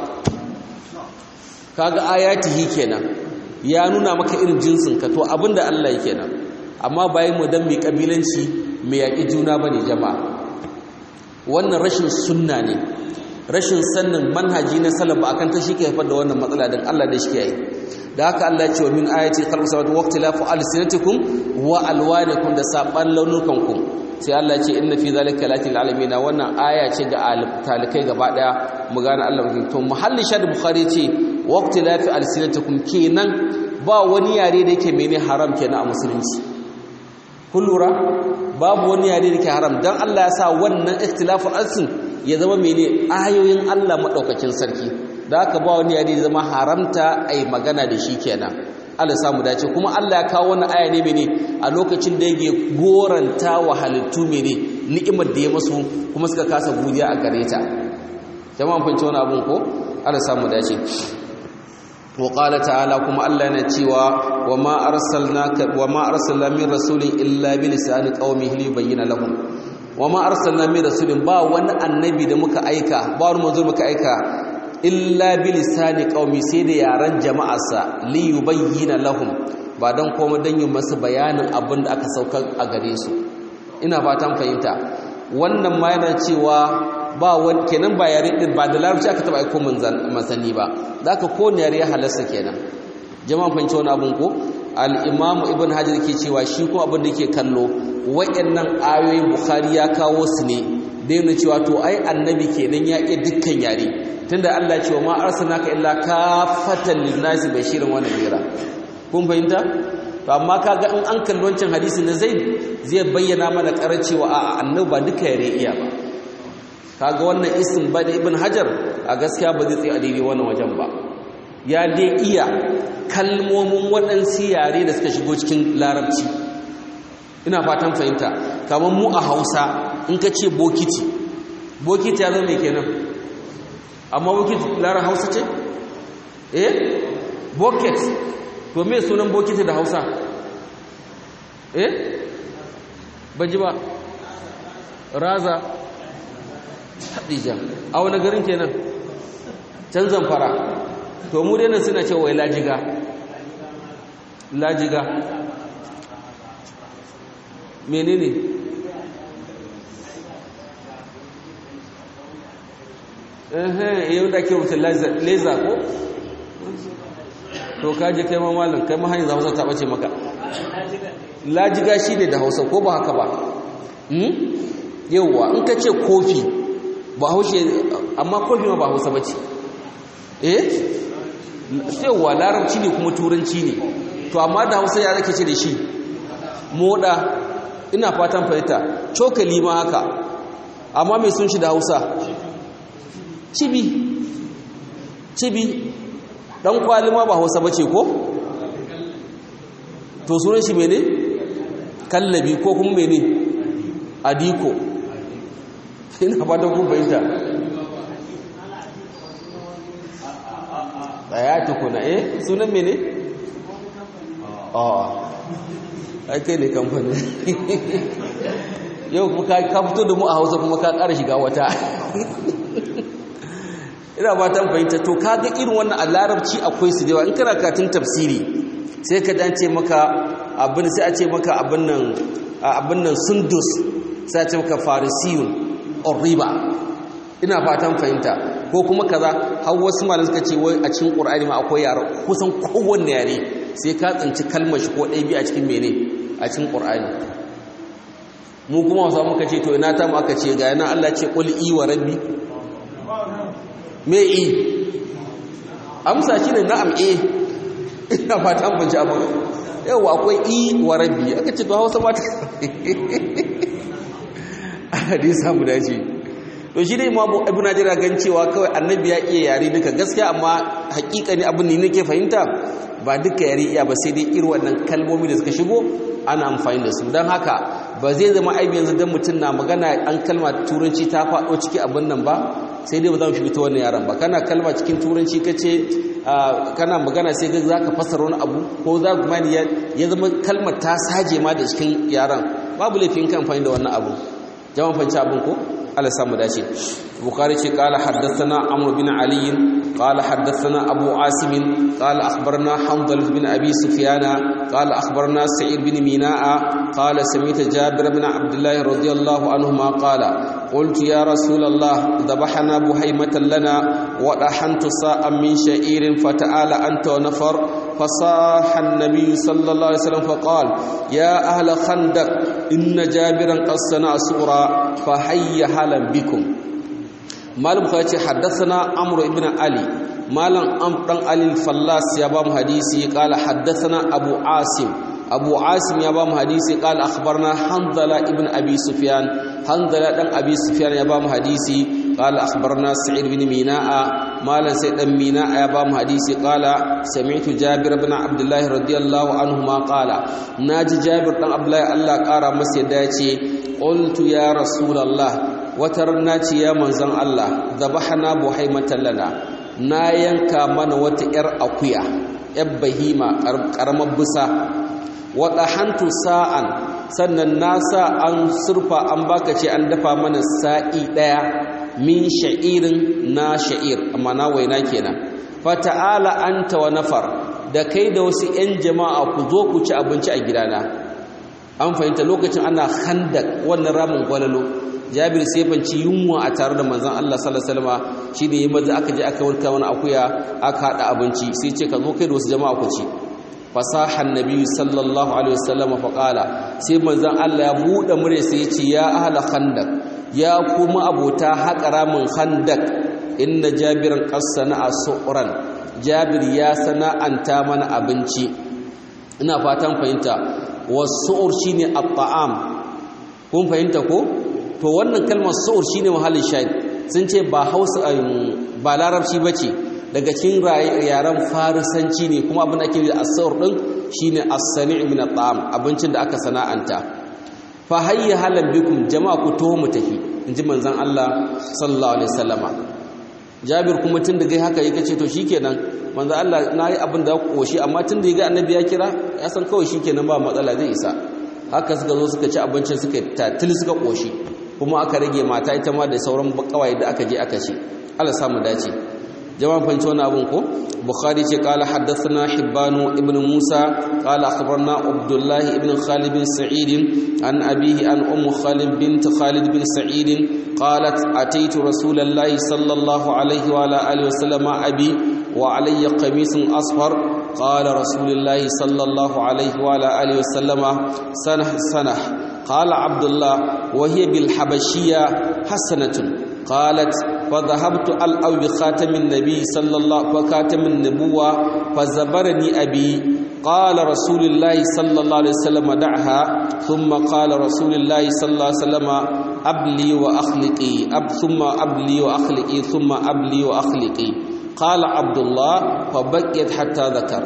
kaga ayatihi kenan ya nuna maka irin jinsin ka to abinda Allah yake nan amma bayan mu dan mai kabilanci mai yaki juna bane jama'a wannan rashin sunna ne rashin sannin manhaji na salaf akan ta shi ke haifar da wannan matsala dan Allah da shi yayi da haka Allah ya ce wa min ayati khalqu samawati wa ikhtilafu alsinatikum wa alwanikum da saban launukankum sai Allah ce inna fi zalika latil alamin wannan aya ce ga talikai gaba daya mu gane Allah mutum to muhalli shad bukhari ce waqti la fi alsinatikum kenan ba wani yare da yake mene haram kenan a musulunci kun lura babu wani yare da yake haram dan Allah ya sa wannan ikhtilafu alsin ya zama mene ayoyin Allah madaukakin sarki da haka ba wani yare da zama haramta ai magana da shi kenan Allah samu dace kuma Allah ya kawo wannan aya ne mene a lokacin da yake goranta wa halittu mene ni'imar da ya masu kuma suka kasa godiya a gare ta jama'an fahimci wani abun ko Allah samu dace wa qala ta'ala kuma Allah yana cewa wa ma arsalnaka wa ma arsalna min rasulin illa bi lisani qaumihi liyubayyana lahum wa ma arsalna min rasulin ba wani annabi da muka aika ba wani manzo muka aika illa bilisani qaumi sai da yaran jama'arsa li yubayyana lahum ba dan komai dan yin masu bayanin abin da aka saukar a gare su ina fatan fahimta wannan ma yana cewa ba wani kenan ba yare din ba da larabci aka taba aiko manzanni ba zaka ko ne yare halasta kenan jama'a fahimci wani abun ko al-imam ibn hajar ke cewa shi ko abin da yake kallo wayannan ayoyin bukhari ya kawo su ne da yana cewa to ai annabi kenan ya iya dukkan yare tunda Allah ya ce wa ma arsalnaka illa kafatan linnasi bashiran wa nadira kun fahimta to amma kaga in an kalli wancan hadisi na Zaid zai bayyana mana karancewa a annabi ba duka yare iya ba kaga wannan isim ba da ibn hajar a gaskiya ba zai tsaye a daidai wannan wajen ba ya dai iya kalmomin waɗansu yare da suka shigo cikin larabci ina fatan fahimta kamar mu a hausa in ka ce bokiti bokiti ya zo mai kenan amma bokiti lara hausa ce eh boket to me sunan bokiti da hausa eh baji ba raza hadija a wani garin kenan can zamfara to mu dai suna cewa wai lajiga lajiga menene ehe yau da ke wuce laser ko to kaje kai ma malam kai ma hanyar za hausa ta bace maka lajiga shi ne da hausa ko ba haka ba yauwa in ka ce kofi ba haushe amma kofi ma ba hausa bace eh yauwa larabci ne kuma turanci ne to amma da hausa ya rake ce da shi moda ina fatan fahimta cokali ma haka amma mai sun shi da hausa cibi cibi dan kwali ma ba hausa bace ko to sunan shi mene kallabi ko kuma mene adiko ina ba da kun bayyana daya tukuna eh sunan mene a ai kai ne kamfani yau kuma ka fito da mu a hausa kuma ka ƙara shiga wata ina ba ta fahimta to kaga irin wannan a larabci akwai su da yawa in kana katin tafsiri sai ka dan ce maka abin sai a ce maka abin nan abin nan sundus sai a ce maka farisiyun riba ina fatan fahimta ko kuma kaza har wasu malamai suka ce wai a cikin qur'ani ma akwai yare kusan kowanne yare sai ka tsinci kalmar shi ko ɗaya biyu a cikin mene a cikin qur'ani mu kuma wasu muka ce to ina ta mu aka ce ga yana Allah ce qul i wa rabbi me i amsa shi ne na'am eh ina fatan ban ji abu yau akwai i wa rabbi aka ce to hausa ba ta hadisa mu dace to shi dai imamu ibn najira gan cewa kawai annabi ya iya yare duka gaskiya amma hakika ne abin ne nake fahimta ba duka yare iya ba sai dai irin wannan kalmomi da suka shigo ana amfani da su don haka ba zai zama aibi yanzu dan mutum na magana an kalma turanci ta faɗo ciki abin nan ba sai dai ba za mu shiga ta wannan yaran ba kana kalma cikin turanci ka ce kana magana sai za ka fassara wani abu ko za ku mani ya zama kalmar ta saje ma da cikin yaran babu laifin kan amfani da wannan abu jama'a fanci abin ko Allah samu dace bukhari ce qala haddathana amr bin ali qala haddathana abu asim qala akhbarna hanbal bin abi sufyan qala akhbarna sa'id bin minaa qala sami'tu jabir bin abdullah radiyallahu anhuma qala qultu ya rasulullah dhabahna buhaymatan lana wa dahantu sa'an min sha'irin fata'ala anta wa nafar فصاح النبي صلى الله عليه وسلم فقال يا أهل خندق إن جابرا قد صنع سورا فهيا هلا بكم مالم خاتي حدثنا عمرو بن علي مالم أمر علي الفلاس يا بام حديثي قال حدثنا أبو عاصم أبو عاصم يا بام حديثي قال أخبرنا حنظلة ابن أبي سفيان حنظلة بن أبي سفيان يا بام حديثي قال أخبرنا سعيد بن ميناء مالا سيد بن ميناء يا بام حديثي قال سمعت جابر بن عبد الله رضي الله عنهما قال ناجي جابر بن عبد الله الله قال مسيداتي قلت يا رسول الله وترناتي يا منزل الله ذبحنا بحيمة لنا na yanka mana wata 'yar akuya 'yar bahima ƙaramar bisa waɗa hantu sa'an sannan na sa an surfa an baka ce an dafa mana sa'i ɗaya min sha'irin na sha'ir amma na waina kenan fata'ala anta wa nafar da kai da wasu 'yan jama'a ku zo ku ci abinci a gidana an fahimta lokacin ana handak wannan ramin gwalalo jabir sai fanci yunwa a tare da manzon Allah sallallahu alaihi wasallam shine yayin maza aka je aka warka wani akuya aka hada abinci sai ce ka zo kai da wasu jama'a ku ci fasahan nabi sallallahu alaihi wasallam fa qala sai manzon Allah ya bude mure sai ya ce ya ahla khandak ya kuma abota haƙara min khandak inna jabiran qassana asuran jabir ya sana'anta mana abinci ina fatan fahimta wasu'ur shine at-ta'am kun fahimta ko to wannan kalmar su'ur shine mahallin shahid sun ce ba Hausa ba Larabci bace daga cikin yaren farisanci ne kuma abin da ake da as-su'ur din shine as-sani' min at-ta'am abincin da aka sana'anta fa hayya halan bikum jama'a ku to mu tafi inji manzon Allah sallallahu alaihi wasallama Jabir kuma tun da gai haka yake ce to shikenan manzon Allah nayi abin da koshi amma tun da ya ga annabi ya kira ya san kawai shikenan ba matsala zai isa haka suka zo suka ci abincin suka tatil suka koshi kuma aka rage mata ita ma da sauran kawai da aka je aka ci Allah samu dace jama'an fanci wani abun ko bukhari ce qala haddathana hibbanu ibn musa qala akhbarna abdullah ibn khalid bin sa'id an abihi an umm khalid bint khalid bin sa'id qalat ataitu rasulallahi sallallahu alaihi wa ala alihi wa sallam abi wa alayya qamisun asfar qala rasulullahi sallallahu alaihi wa ala alihi wa sallam sanah sanah قال عبد الله وهي بالحبشية حسنة قالت فذهبت الأو بخاتم النبي صلى الله وخاتم النبوة فزبرني أبي قال رسول الله صلى الله عليه وسلم دعها ثم قال رسول الله صلى الله عليه وسلم أبلي وأخلقي أب ثم أبلي وأخلقي ثم أبلي وأخلقي قال عبد الله فبقيت حتى ذكر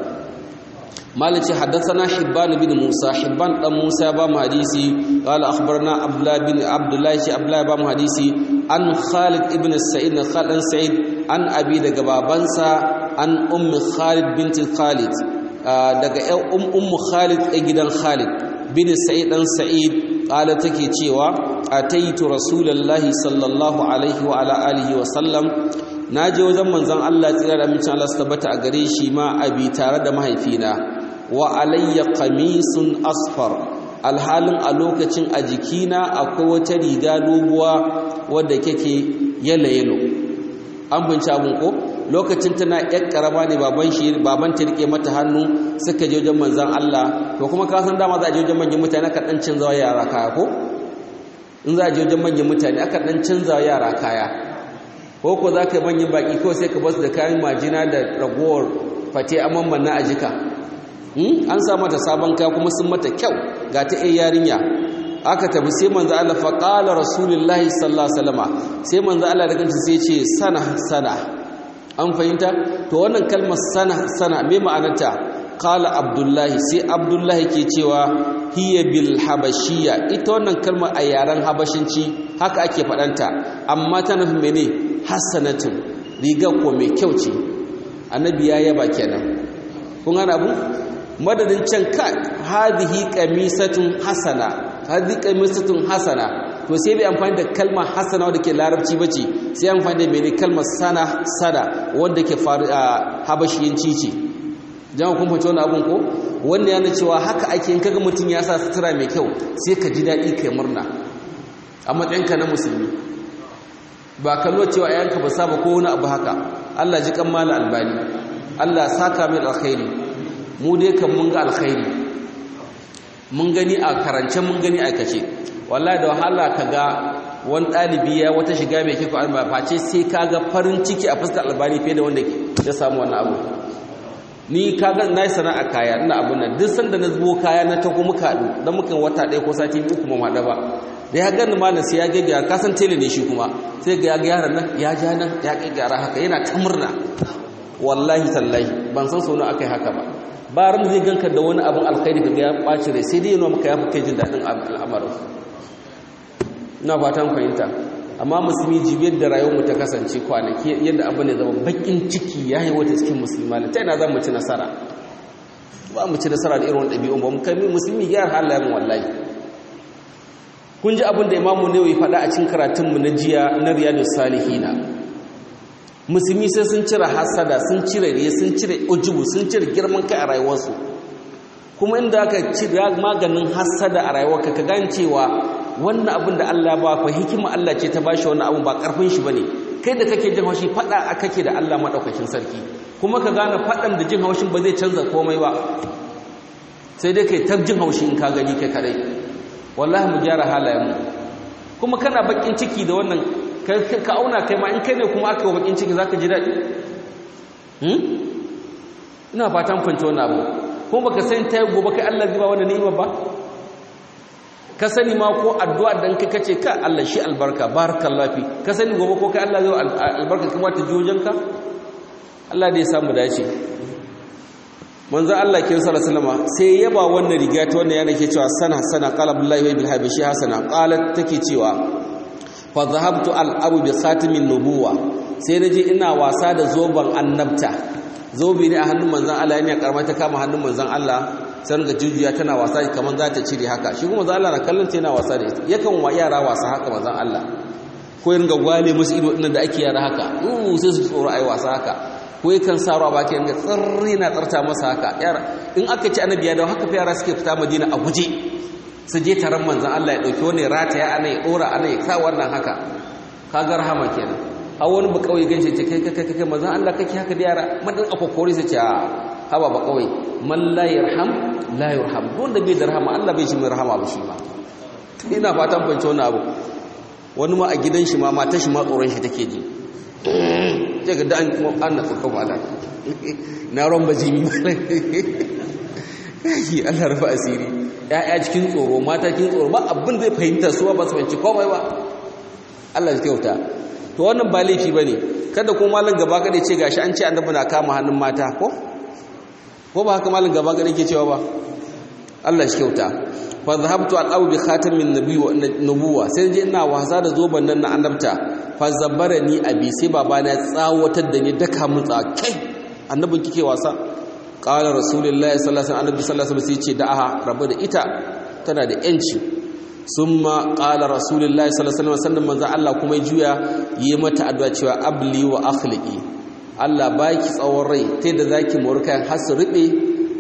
مالك حدثنا حبان بن موسى حبان بن موسى بام حديثي قال اخبرنا عبد الله بن عبد الله شي عبد الله بام حديثي عن خالد ابن السعيد خالد سعيد عن ابي daga babansa an ummi Khalid bint Khalid daga um ummu Khalid a gidan Khalid bin Sa'id dan Sa'id qala take cewa ataitu rasulullahi sallallahu alaihi wa ala alihi wa sallam naje wajen manzon Allah tsira da mutum Allah su tabbata a gare shi ma abi tare da mahaifina wa alayya qamisun asfar alhalin a lokacin a jikina akwai wata riga doguwa wadda kake yalo yalo an binci abun ko lokacin tana yar karama ne baban shi baban ta rike mata hannu suka je wajen manzon Allah to kuma ka san dama za a je wajen manyan mutane aka dan canza yara kaya ko in za a je wajen manyan mutane aka dan canza yara kaya ko ko za ka yi manyan baki ko sai ka basu da kayan majina da ragowar fate amman manna a jika an sa mata sabon kaya kuma sun mata kyau ga ta ɗaya yarinya aka tafi sai manzo Allah fa qala rasulullahi sallallahu alaihi wasallam sai manzo Allah da kanta sai ce sana sana an fahimta to wannan kalmar sana sana me ma'anarta qala abdullahi sai abdullahi ke cewa hiya bil habashiyya ita wannan kalmar a yaren habashinci haka ake faɗanta amma ta nufin mene hasanatun riga ko mai kyau ce annabi ya yaba kenan kun gane abu madadin can ka hadhihi qamisatun hasana hadhihi qamisatun hasana to sai bai amfani da kalmar hasana wanda ke larabci bace sai amfani da mene kalmar sana sana wanda ke faru a habashiyanci ce jama'a kun fahimci wannan abun ko wanda yana cewa haka ake in kaga mutum ya sa sutura mai kyau sai ka ji daɗi kai murna a matsayinka na musulmi ba kallo cewa ayanka ba saba ko wani abu haka Allah ji kan mala albani Allah saka mai alkhairi mu dai kan mun ga alkhairi mun gani a karance mun gani a kace wallahi da wahala kaga wani dalibi ya wata shiga mai kiko alba face sai kaga farin ciki a fuskar albani fiye da wanda ya samu wannan abu ni kaga nayi sana'a kaya ina abun nan duk sanda na zubo kaya na tako muka haɗu dan mukan wata ɗaya ko sati biyu kuma ma ba da ya gani malam sai ya gaggara ka san tele ne shi kuma sai ga ya gyara nan ya ja nan ya gaggara haka yana ta murna wallahi tallahi ban san sono akai haka ba ba ran zai ganka da wani abin alkhairi kaga ya ɓaci rai sai dai yana maka ya fi kai jin daɗin al'amarin ina fatan fahimta amma musulmi jibiyar da rayuwar mu ta kasance kwanaki yadda abin da zama bakin ciki ya yi wata cikin musulma ta yana za mu ci nasara ba mu ci nasara da irin ɗabi'un ba mu kai musulmi gyara halayen wallahi kun ji abin da imamu ne ya faɗa a cikin karatunmu na jiya na riyadu salihina musulmi sai sun cire hasada sun cire riya sun cire ujubu sun cire girman kai a rayuwarsu kuma inda aka cire maganin hasada a rayuwarka ka gane cewa wannan abin da Allah ba fa hikima Allah ce ta bashi wannan abin ba karfin shi bane kai da kake jin haushi fada kake da Allah madaukakin sarki kuma ka gane fadan da jin haushin ba zai canza komai ba sai dai kai tar jin haushi in ka gani kai kadai wallahi mu gyara halayenmu kuma kana bakin ciki da wannan ka auna kai ma in kai ne kuma aka yi bakin ciki zaka ji daɗi ina fatan fanta wannan abu kuma baka san ta gobe kai Allah zai ba wannan ni'ima ba ka sani ma ko addu'a dan kai kace ka Allah shi albarka barakallahu fi ka sani gobe ko kai Allah zai albarka kuma ta jojanka Allah da ya samu dace manzo Allah kin sallallahu alaihi sai yaba wannan riga ta wannan yana ke cewa sana sana qala billahi bil habishi hasana qalat take cewa fa dhahabtu al abu bi khatimin nubuwa sai naje ina wasa da zoban annabta zobe ne a hannun manzon Allah yana karma ta kama hannun manzon Allah sai ga jujuya tana wasa kaman za ta cire haka shi kuma manzon Allah na kallon ta yana wasa da ita yakan wa yara wasa haka manzon Allah ko yin ga gwale musu ido dinnan da ake yara haka uh sai su tsoro ai wasa haka ko yakan saro a baki yanga tsirri na tsarta masa haka yara in aka ci annabi ya dawo haka fa yara suke fita madina a guje su je taron manzon Allah ya dauki wani rataya ana ya dora ana ya sa wannan haka kaga rahama kenan har wani ba kawai ganshi ce kai kai kai kai manzon Allah kake haka da yara madan akokori sai ce haba ba kawai man la yarham la yurham don da bai da rahama Allah bai shi mai rahama ba shi ma ina fatan fahimci wannan abu wani ma a gidan shi ma matar shi ma tsoron shi take ji sai ga an an na tsaka mala na ron bajimi kai Allah rufa asiri ya'ya cikin tsoro mata cikin tsoro ba abin zai fahimta su ba su fahimci komai ba Allah ya kyauta to wannan ba laifi bane kada ko malam gaba kada ce gashi an ce annabi na kama hannun mata ko ko ba haka malam gaba kada yake cewa ba Allah shi kyauta fa zahabtu al bi khatamin nubuwa sai je ina wasa da zoban nan na annabta fa zabbarani abi sai babana ya tsawatar da ni daka mun tsakai annabin kike wasa qala rasulullahi sallallahu alaihi wasallam annabi sallallahu alaihi wasallam sai ce da'aha rabu da ita tana da yanci summa qala rasulullahi sallallahu alaihi wasallam manzo Allah kuma juya yi mata addu'a cewa abli wa akhliqi Allah baki tsawon rai ta da zaki murka har su ribe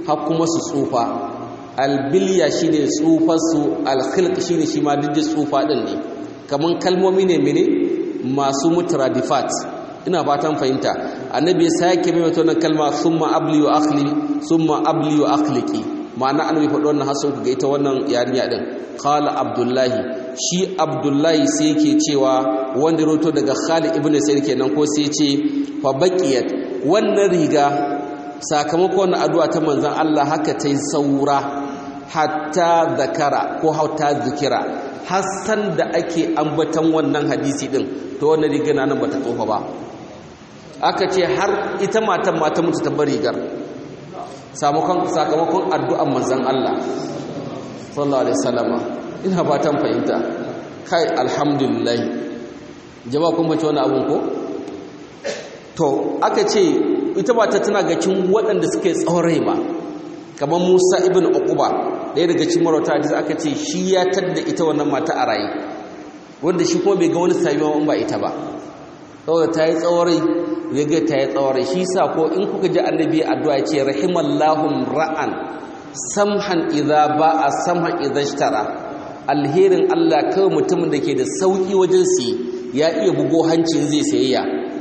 har kuma su tsufa albiliya shine tsufarsu alkhilq shine shi ma duk tsufa din ne kaman kalmomi ne mene masu mutradifat ina fatan fahimta annabi ya sake mai wata wannan kalma summa abli wa akhli summa abli wa akhliqi ma'ana annabi faɗi wannan hasan ku ga ita wannan yarinya din qala abdullahi shi abdullahi sai yake cewa wanda roto daga khalid ibn sayyid kenan ko sai ce fa baqiyat wannan riga sakamakon addu'a ta manzon Allah haka ta yi saura hatta zakara ko hatta zikira hassan da ake ambatan wannan hadisi din to wannan riga nan bata tsofa ba aka ce har ita matan mata mutu ta bar rigar sakamakon addu'an manzon Allah sallallahu alaihi wasallama ina fatan fahimta kai alhamdulillah jama'a kun bace wannan abun ko to aka ce ita ba ta tana ga cin waɗanda suke tsaurai ba kamar Musa ibn Uqba ɗaya daga cikin marauta hadisi aka ce shi ya tadda ita wannan mata a raye wanda shi kuma bai ga wani sami ba ita ba saboda ta yi tsaurai riga ta yi tsaurai shi sa ko in kuka ji annabi addu'a ce rahimallahu ra'an samhan idza ba'a samhan idza ishtara alherin Allah kawai mutumin da ke da sauki wajen si ya iya bugo hancin zai sayayya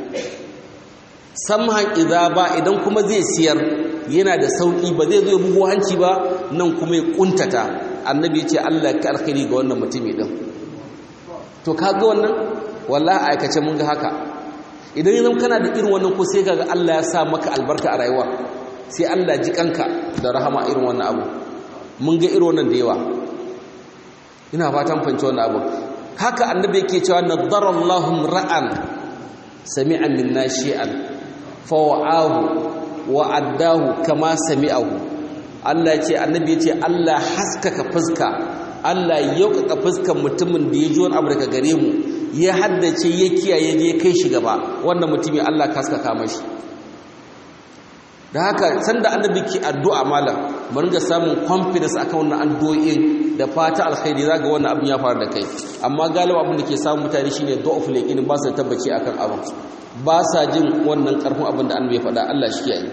samhan idza ba idan kuma zai siyar yana da sauki ba zai zo bugo hanci ba nan kuma ya kuntata annabi ya ce Allah ka alkhairi ga wannan mutumi din to kaga wannan wallahi aikace mun ga haka idan yanzu kana da irin wannan ko sai kaga Allah ya sa maka albarka a rayuwa sai Allah ji kanka da rahama irin wannan abu mun ga irin wannan da yawa ina fatan fahimci wannan abu haka annabi yake cewa nadarallahu ra'an sami'an min nashi'an fawa'ahu wa addahu kama sami'ahu Allah ce annabi yace Allah haskaka fuska Allah yaukaka fuskan mutumin da ya ji wani abu daga gare mu ya haddace ya kiyaye je kai shi gaba wannan mutumi Allah ka haskaka mashi da haka sanda annabi ke addu'a malam mu ringa samun confidence akan wannan addu'o'in da fata alkhairi zaga wannan abin ya faru da kai amma galiba abin da ke samun mutane shine du'aful yaqin ba su tabbaci akan abin ba sa jin wannan karfin abin da annabi ya faɗa Allah shi kiyaye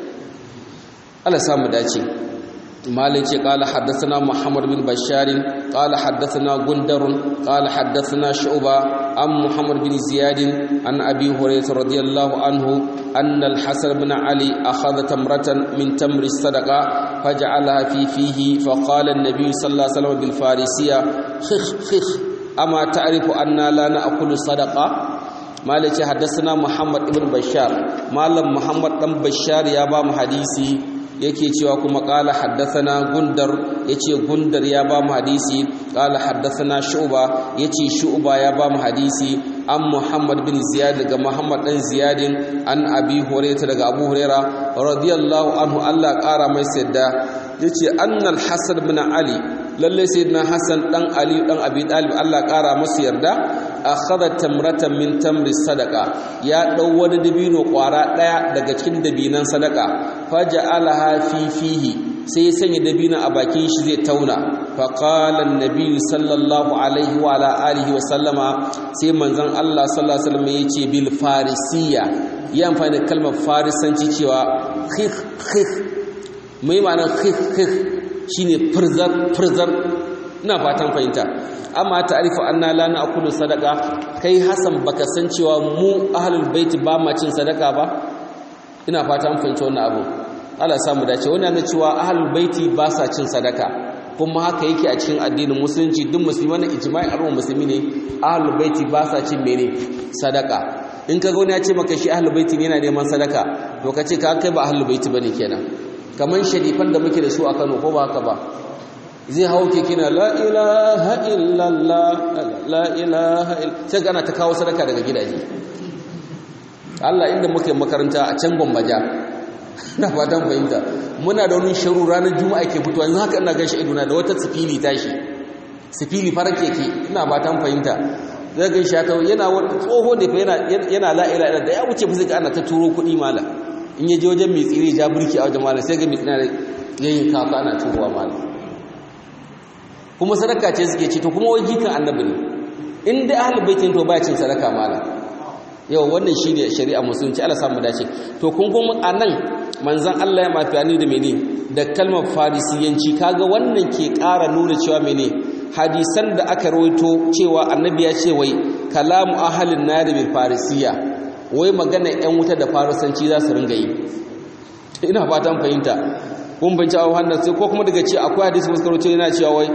Allah samu dace مالك قال حدثنا محمد بن بشار قال حدثنا غندر قال حدثنا شعبة عن محمد بن زياد عن أبي هريرة رضي الله عنه أن الحسن بن علي أخذ تمرة من تمر الصدقة فجعلها في فيه فقال النبي صلى الله عليه وسلم بالفارسية خخ خخ أما تعرف أن لا نأكل الصدقة مالك حدثنا محمد بن بشار مالم محمد بن بشار يا بام حديثي yake cewa kuma qala haddathana gundar yace gundar ya ba mu hadisi qala haddathana shu'ba yace shu'ba ya ba mu hadisi an muhammad bin ziyad daga muhammad dan ziyadin an abi hurairah daga abu hurairah radiyallahu anhu Allah kara mai sadda yace annal hasan bin ali lalle sayyidina hasan dan ali dan abi talib Allah kara masa yarda akhadha tamratan min tamri sadaqa ya dau wani dabino kwara daya daga cikin dabinan sadaqa faja'alaha fi fihi sai ya sanya dabino a bakin shi zai tauna fa qala an-nabi sallallahu alaihi wa ala alihi wa sallama sai manzon Allah sallallahu alaihi wasallam yace bil farisiya ya amfani da kalmar farisanci cewa khikh khikh mai ma'anar khikh khikh shine furzar furzar ina fatan fahimta amma ta'rifu anna la na'kulu sadaqa kai hasan baka san cewa mu ahlul bait ba ma cin sadaka ba ina fatan fahimta wannan abu Allah ya samu dace wannan ne cewa ahlul baiti ba sa cin sadaka kuma haka yake a cikin addinin musulunci duk musulmi wannan ijma'i arwa musulmi ne ahlul baiti ba sa cin mene sadaka in ka ga wani ya ce maka shi ahlul baiti ne yana neman sadaka to ka ce ka kai ba ahlul baiti bane kenan kaman sharifan da muke da su a Kano ko ba haka ba zai hau keke na la ilaha illallah la ilaha sai gana ta kawo sadaka daga gidaje Allah inda muke makaranta a can gwambaja na fatan fahimta muna da wani sharu ranar juma'a ke fitowa yanzu haka ina gashi iduna da wata sifili tashi sifili farar keke ina fatan fahimta zai gan shi ta yana wani tsoho ne fa yana yana la ilaha da ya wuce fa sai ana ta turo kuɗi mala in ya je wajen mai tsire ja burki a wajen mala sai ga mai tsina yayin kafa ana turowa mala kuma sadaka ce suke ci to kuma wai jikan annabi ne in dai ahlul baitin to baya cin sadaka mala yau wannan shine shari'a musulunci Allah samu dace to kun kuma anan manzon Allah ya mafiyani da mene da kalmar farisiyanci kaga wannan ke ƙara nuna cewa mene hadisan da aka rawaito cewa annabi ya ce wai kalamu ahalin nari bil farisiya wai magana yan wuta da farisanci za su ringa yi ina fatan fahimta kun binci a wannan sai ko kuma daga ce akwai hadisi muskaro ce yana cewa wai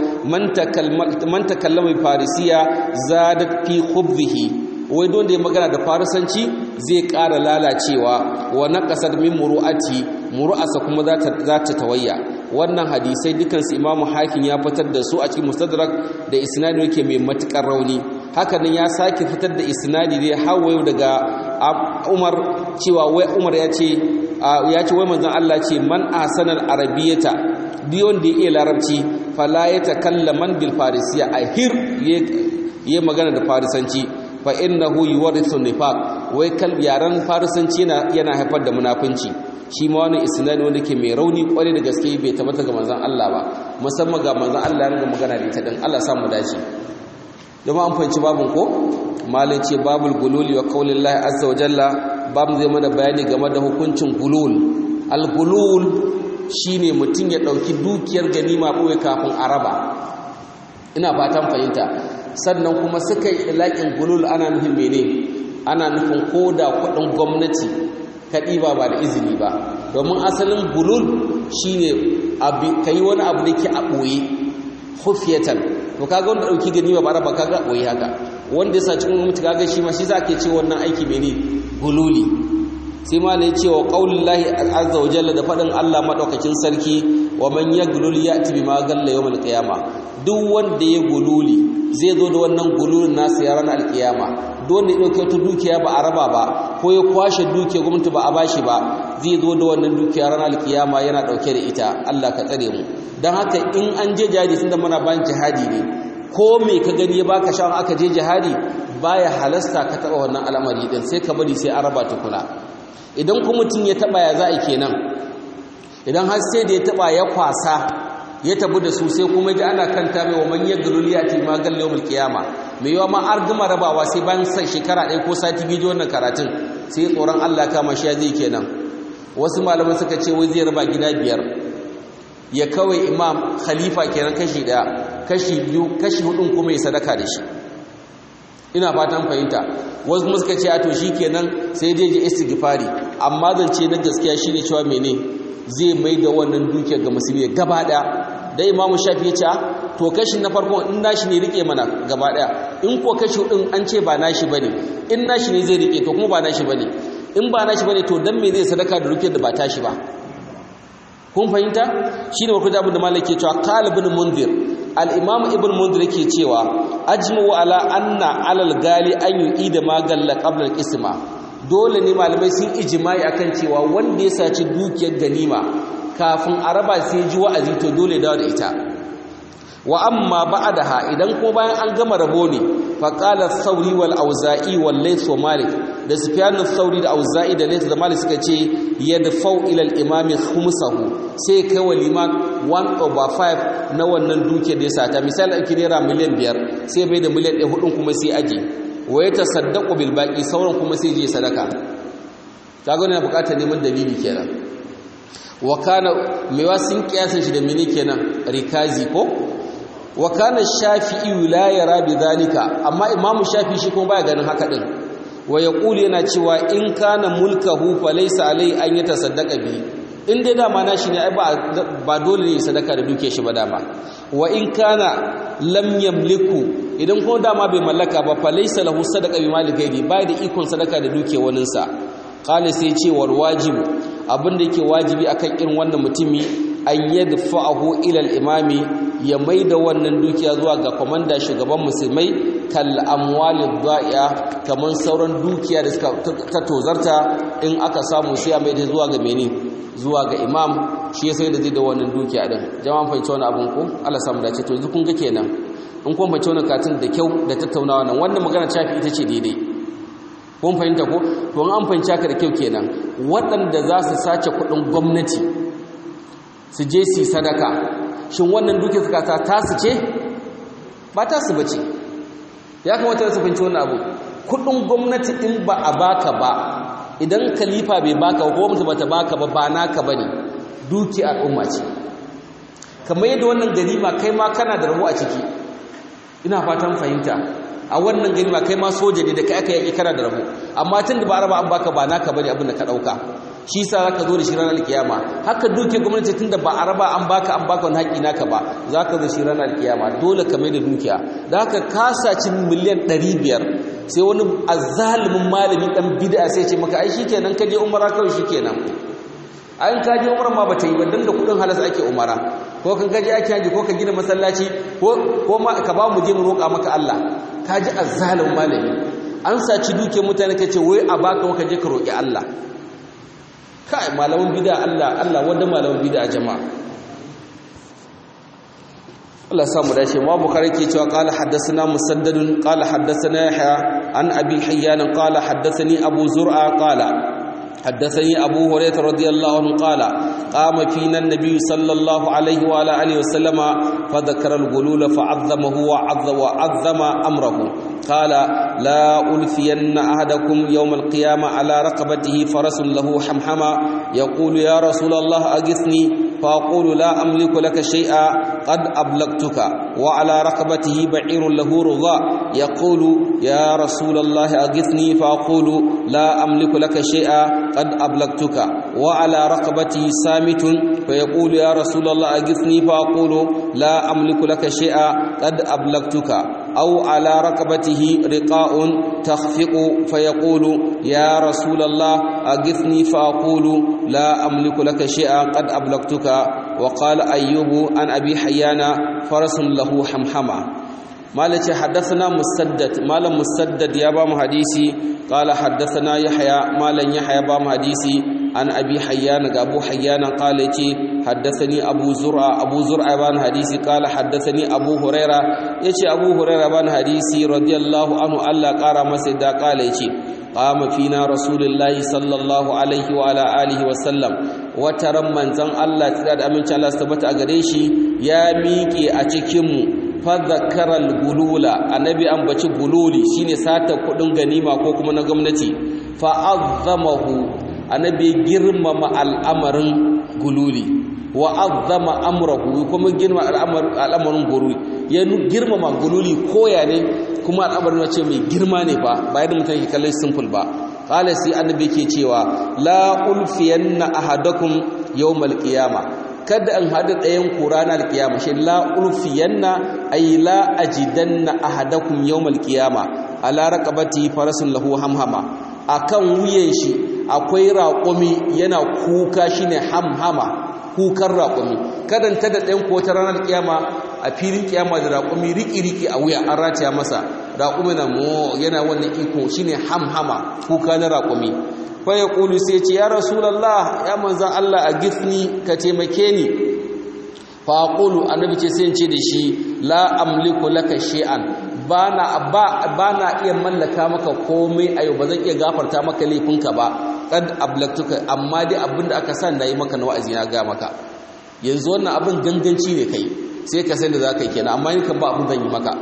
man takallama bil farisiya zadat fi khubzihi wai don da ya magana da farisanci zai ƙara lalacewa wa naqasat min muru'ati muru'asa kuma za ta tawayya wannan hadisai dukansu imamu hakim ya fitar da su a cikin mustadrak da isnadi yake mai matukar rauni haka nan ya sake fitar da isnadi ne hawayo daga umar cewa wai umar ya ce ya ce wai manzon Allah ce man ahsanal arabiyata biyon da ya iya larabci fala ya takallaman bil farisiya ahir ya magana da farisanci fa innahu yuwarithu nifaq wai kal yaran farisanci yana yana haifar da munafunci shi ma wani isnadi wanda ke mai rauni kwarai da gaske bai tabbata ga manzon Allah ba musamman ga manzon Allah ya magana da ita din Allah sa mu dace jama'a an fahimci babun ko malin ce babul gululi wa qaulillahi azza wa jalla babu zai mana bayani game da hukuncin gulul al gulul shine mutum ya dauki dukiyar ganima boye kafin araba ina fatan fahimta sannan kuma suka yi ilaƙin gulul ana nufin mene ana nufin koda kuɗin gwamnati ka ɗiba ba da izini ba domin asalin gulul shine ka yi wani abu da ke a ɓoye hufiyatan to kaga wanda ɗauki gani ba bara ba kaga ɓoye haka wanda ya sa cikin mutu kaga shi ma shi za ke ce wannan aiki mene gululi sai ma ne cewa ƙaunin lahi azza wa jalla da faɗin allah maɗaukakin sarki wa man ya gululi ya tibi ma galla yau malƙiyama duk wanda ya gululi zai zo da wannan gululin nasa ya ranar alƙiyama dole ya ɗauke wata dukiya ba a raba ba ko ya kwashe dukiya gwamnati ba a bashi ba zai zo da wannan dukiya ranar alkiyama yana ɗauke da ita Allah ka tsare mu don haka in an je jihadi sun da muna bayan jihadi ne ko me ka gani ya baka shawon aka je jihadi baya halasta ka taɓa wannan al'amari din sai ka bari sai an raba tukuna idan kuma mutum ya taɓa ya za a kenan idan har sai da ya taɓa ya kwasa ya tabu da su sai kuma ji ana kanta mai wa manyan galoli a ce magal yawon kiyama mai yawa ma an gama rabawa sai bayan sai shekara ɗaya ko sati biyu wannan karatun sai tsoron allah kama shi zai kenan wasu malaman suka ce wai zai raba gida biyar ya kawai imam khalifa kenan kashi ɗaya kashi biyu kashi hudun kuma ya sadaka da shi ina fatan fahimta wasu kuma suka ce a to shi kenan sai dai je istighfari amma zance na gaskiya shine cewa mene zai mai da wannan dukiyar ga musulmi gaba daya da imamu shafi ya ce to kashi na farko in nashi ne rike mana gaba daya in ko kashi din an ce ba nashi bane in nashi ne zai rike to kuma ba nashi bane in ba nashi bane to dan me zai sadaka da dukiyar da ba tashi ba kun fahimta shine wa kujabu da malaki cewa qala ibn munzir al-imam ibn munzir yake cewa ajmu ala anna alal gali an yu'ida ma galla qabla al-isma dole ne malamai sun ijimai akan cewa wanda ya saci dukiyar ganima kafin a raba sai ji wa'azi to dole dawo da ita wa amma ba'daha idan ko bayan an gama rabo ne fa qala thawri wal auza'i wal layth wa malik da sufyan thawri da auza'i da layth da malik suka ce yadfau ila al imami khumsahu sai kai wa liman 1 over 5 na wannan dukiyar da ya sata misali ake naira miliyan 5 sai bai da miliyan 1 hudun kuma sai aje wa ya tasaddaqu bil baqi sauran kuma sai je sadaka kaga ne bukatar neman dalili kenan wa kana mewa sun kiyasan shi da mene kenan rikazi ko wa kana shafi'i la yara bi zalika amma imamu shafi'i shi kuma baya ganin haka din wa yaqulu yana cewa in kana mulkahu fa laysa alai an yatasaddaqa bi in dai dama nashi ne ai ba dole ne sadaka da duke shi ba dama wa in kana lam yamliku idan kuma dama bai mallaka ba fa laysa lahu sadaqa bi mali gairi bai da ikon sadaka da duke waninsa qala sai ce war wajibu abinda yake wajibi akan irin wannan mutumi an yadfa'ahu ila al-imami ya maida wannan dukiya zuwa ga komanda shugaban musulmai kal amwalid da'iya kaman sauran dukiya da suka ta tozarta in aka samu sai a maida zuwa ga mene zuwa ga imam shi sai da zai da wannan dukiya din jama'an fahimci wannan abun ko Allah samu dace to yanzu kun ga kenan in kun fahimci wannan katin da kyau da tattaunawa nan wannan magana shafi ita ce daidai kun fahimta ko to an fahimci haka da kyau kenan waɗanda za su sace kuɗin gwamnati su je su sadaka shin wannan duke suka ta tasu ce ba tasu bace ya kamata su fahimci wannan abu kuɗin gwamnati in ba a baka ba idan khalifa bai baka ko gwamnati bata baka ba ba naka bane duki al'umma ce kamar yadda wannan ganima kai ma kana da rabo a ciki ina fatan fahimta a wannan ganima kai ma soja ne da kai aka yaki kana da rabo amma tun da ba raba an baka ba naka bane abin da ka dauka shi sa zaka zo da shi ranar kiyama haka duke gwamnati tun da ba a raba an baka an baka wani haƙi naka ba zaka zo shi ranar kiyama dole ka mai da dukiya da haka ka saci miliyan 500 sai wani azalimin malami dan bid'a sai ce maka ai shikenan ka je umara kawai shikenan ayin ka je umara ma bata yi ba dan da kudin halas ake umara ko kan kaje ake haji ko ka gina masallaci ko ko ma ka ba mu je mu roƙa maka Allah ka ji azzalimin malami an saci duke mutane kace wai a baka ka je ka roƙi Allah kai malamin bid'a Allah Allah wanda malamin bid'a jama'a Allah samu dace ma bukhari ke cewa qala haddathana musaddad qala haddathana yahya an abi hayyan qala haddathani abu zur'a qala حدثني أبو هريرة رضي الله عنه قال قام فينا النبي صلى الله عليه وعلى آله وسلم فذكر الغلول فعظمه وعظم, وعظم أمره قال لا ألفين أحدكم يوم القيامة على رقبته فرس له حمحمة يقول يا رسول الله أغثني فأقول لا أملك لك شيئا قد أبلغتك وعلى رقبته بعير له رغاء يقول يا رسول الله أغثني فأقول لا أملك لك شيئا قد أبلغتك وعلى رقبته سامت فيقول يا رسول الله أغثني فأقول لا أملك لك شيئا قد أبلغتك أو على رقبته رقاء تخفق فيقول يا رسول الله أغثني فأقول لا أملك لك شيئا قد أبلغتك وقال أيوب عن أبي حيان فرس له حمحمة مالك حدثنا مسدد مال مسدد يا بام حديثي قال حدثنا يحيى مال يحيى بام حديثي عن ابي حيان ابو حيان قال يتي حدثني ابو زرع ابو زرع بان حديثي قال حدثني ابو هريره يتي ابو هريره بان حديثي رضي الله عنه الله قال مسدا قال يتي قام فينا رسول الله صلى الله عليه وعلى اله وسلم wataran manzon Allah tsira da aminci Allah su tabbata a gare shi ya miƙe a cikin mu fadhakaral gulula annabi ambaci gululi shine sata kudin ganima ko kuma na gwamnati fa azzamahu annabi girmama al'amarin gululi wa azzama amrahu kuma girma al'amarin gululi ya girmama gululi koya ne kuma al'amarin wace mai girma ne fa ba yadda mutum ke kallon simple ba qala sai annabi ke cewa la ulfiyanna ahadakum yawmal qiyamah kada an hada ɗayan ku ranar kiyama shi la ulfiyanna ay la ajidanna ahadakum yawmal qiyama ala raqabati farasun lahu hamhama akan wuyan shi akwai raƙumi yana kuka shine hamhama kukan raƙumi kada ta da ɗayan ku wata ranar kiyama a filin kiyama da raƙumi riki-riki a wuya an rataya masa raƙumi na mo yana wannan iko shine hamhama kuka na raƙumi faya ƙulu sai ce ya rasulallah ya manzan Allah a gifni ka taimake ni fa ƙulu annabi ce sai ce da shi la amliku laka shay'an bana bana iya mallaka maka komai a yau ba zan iya gafarta maka laifinka ba kad ablaktuka amma dai abinda aka san nayi maka na wa'azi na ga maka yanzu wannan abin ganganci ne kai sai ka san da zaka yi kenan amma ni kan ba abin zan yi maka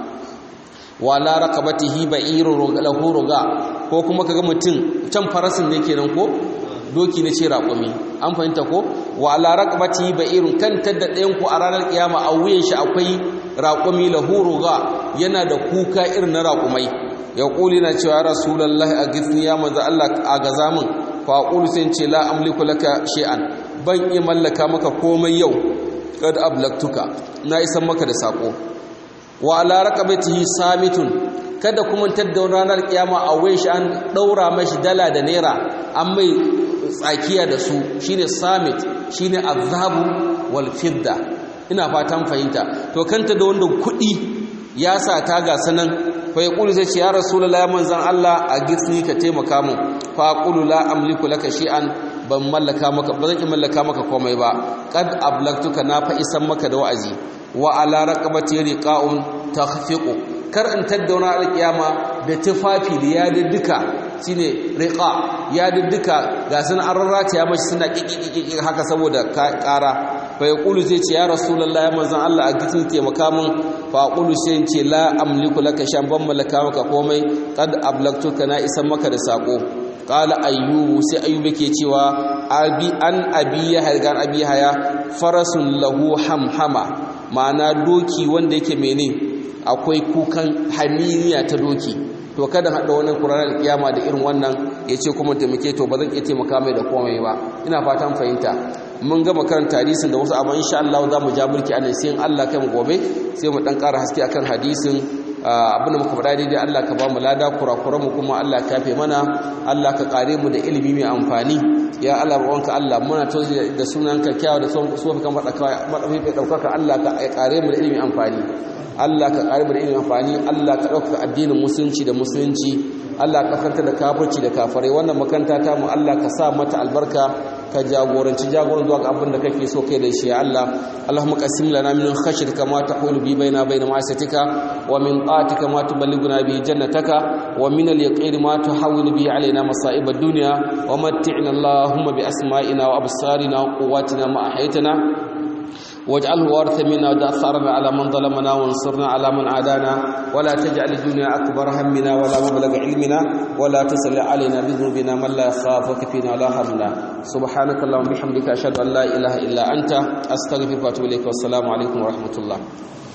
wala raqabatihi ba'irun lahu ruga ko kuma kaga mutum can farasin ne kenan ko doki ne ce raƙumi an fahimta ko wala raqabatihi ba'irun kan tadda ɗayan ku a ranar kiyama a wuyan shi akwai raƙumi lahu ruga yana da kuka irin na raƙumai ya ƙuli na cewa rasulullahi a gifni ya manzo Allah a gaza min fa aqulu sai ce la amliku laka shay'an ban iya mallaka maka komai yau kad ablaktuka na isan maka da sako wa ala raqabatihi samitun kada kuma tadda ranar kiyama a wai shi an daura mashi dala da naira an mai tsakiya da su shine samit shine azhabu wal fidda ina fatan fahimta to kanta da wanda kuɗi ya sa ta ga sanan fa yaqulu sai ce ya rasulullahi manzon Allah a gisni ka taimaka mun fa aqulu la amliku laka shay'an ban mallaka maka ba zan ki mallaka maka komai ba qad ablagtuka na fa isan maka da wa'azi wa ala raqabati riqa'un takhfiqu kar in taddauna alkiyama da tufafi da ya duka shine riqa ya duka ga sun an rarrata ya mashi suna kikikiki haka saboda kara fa yaqulu zai ce ya rasulullahi manzon Allah a gitin taimaka mun fa aqulu sai ce la amliku laka shan ban mallaka maka komai qad ablagtuka na isan maka da sako qala ayyubu sai ayyubu ke cewa abi an abi yahya ga abi haya farasun lahu hamhama ma'ana doki wanda yake mene akwai kukan haminiya ta doki to kada hada wannan Qur'ani kiyama da irin wannan yace kuma taimake to ba zan iya taimaka mai da komai ba ina fatan fahimta mun gama karanta hadisin da wasu amma insha Allah za mu ja mulki anan sai in Allah kai mu gobe sai mu dan ƙara haske akan hadisin abinda muka faɗa daidai Allah ka ba mu lada kurakuran mu kuma Allah ka kafe mana Allah ka kare mu da ilimi mai amfani ya Allah wanka Allah muna tozi da sunanka kyawu da sunan kan madafi daukaka Allah ka kare mu da ilimi amfani Allah ka kare mu da ilimi amfani Allah ka dauka addinin musulunci da musulunci Allah ka kanta da kafirci da kafirai wannan makanta ta mu Allah ka sa mata albarka ka jagoranci jagoran zuwa ga abin da kake so kai da shi ya Allah Allahumma qasim lana min khashyatika ma tahulu bi baina baina ma'asatika wa min ta'atika ma tuballighuna bi jannataka wa min al-yaqini ma tuhawwilu bi alaina masa'ib ad-dunya wa matti'na Allahumma bi asma'ina wa absarina wa quwwatina ma ahaytana واجعله وارث منا ودثارنا على من ظلمنا وانصرنا على من عادانا ولا تجعل الدنيا أكبر همنا ولا مبلغ علمنا ولا تسل علينا بذنوبنا من لا يخافك فينا ولا يرحمنا سبحانك اللهم وبحمدك أشهد أن لا إله إلا أنت أستغفرك وأتوب إليك والسلام عليكم ورحمة الله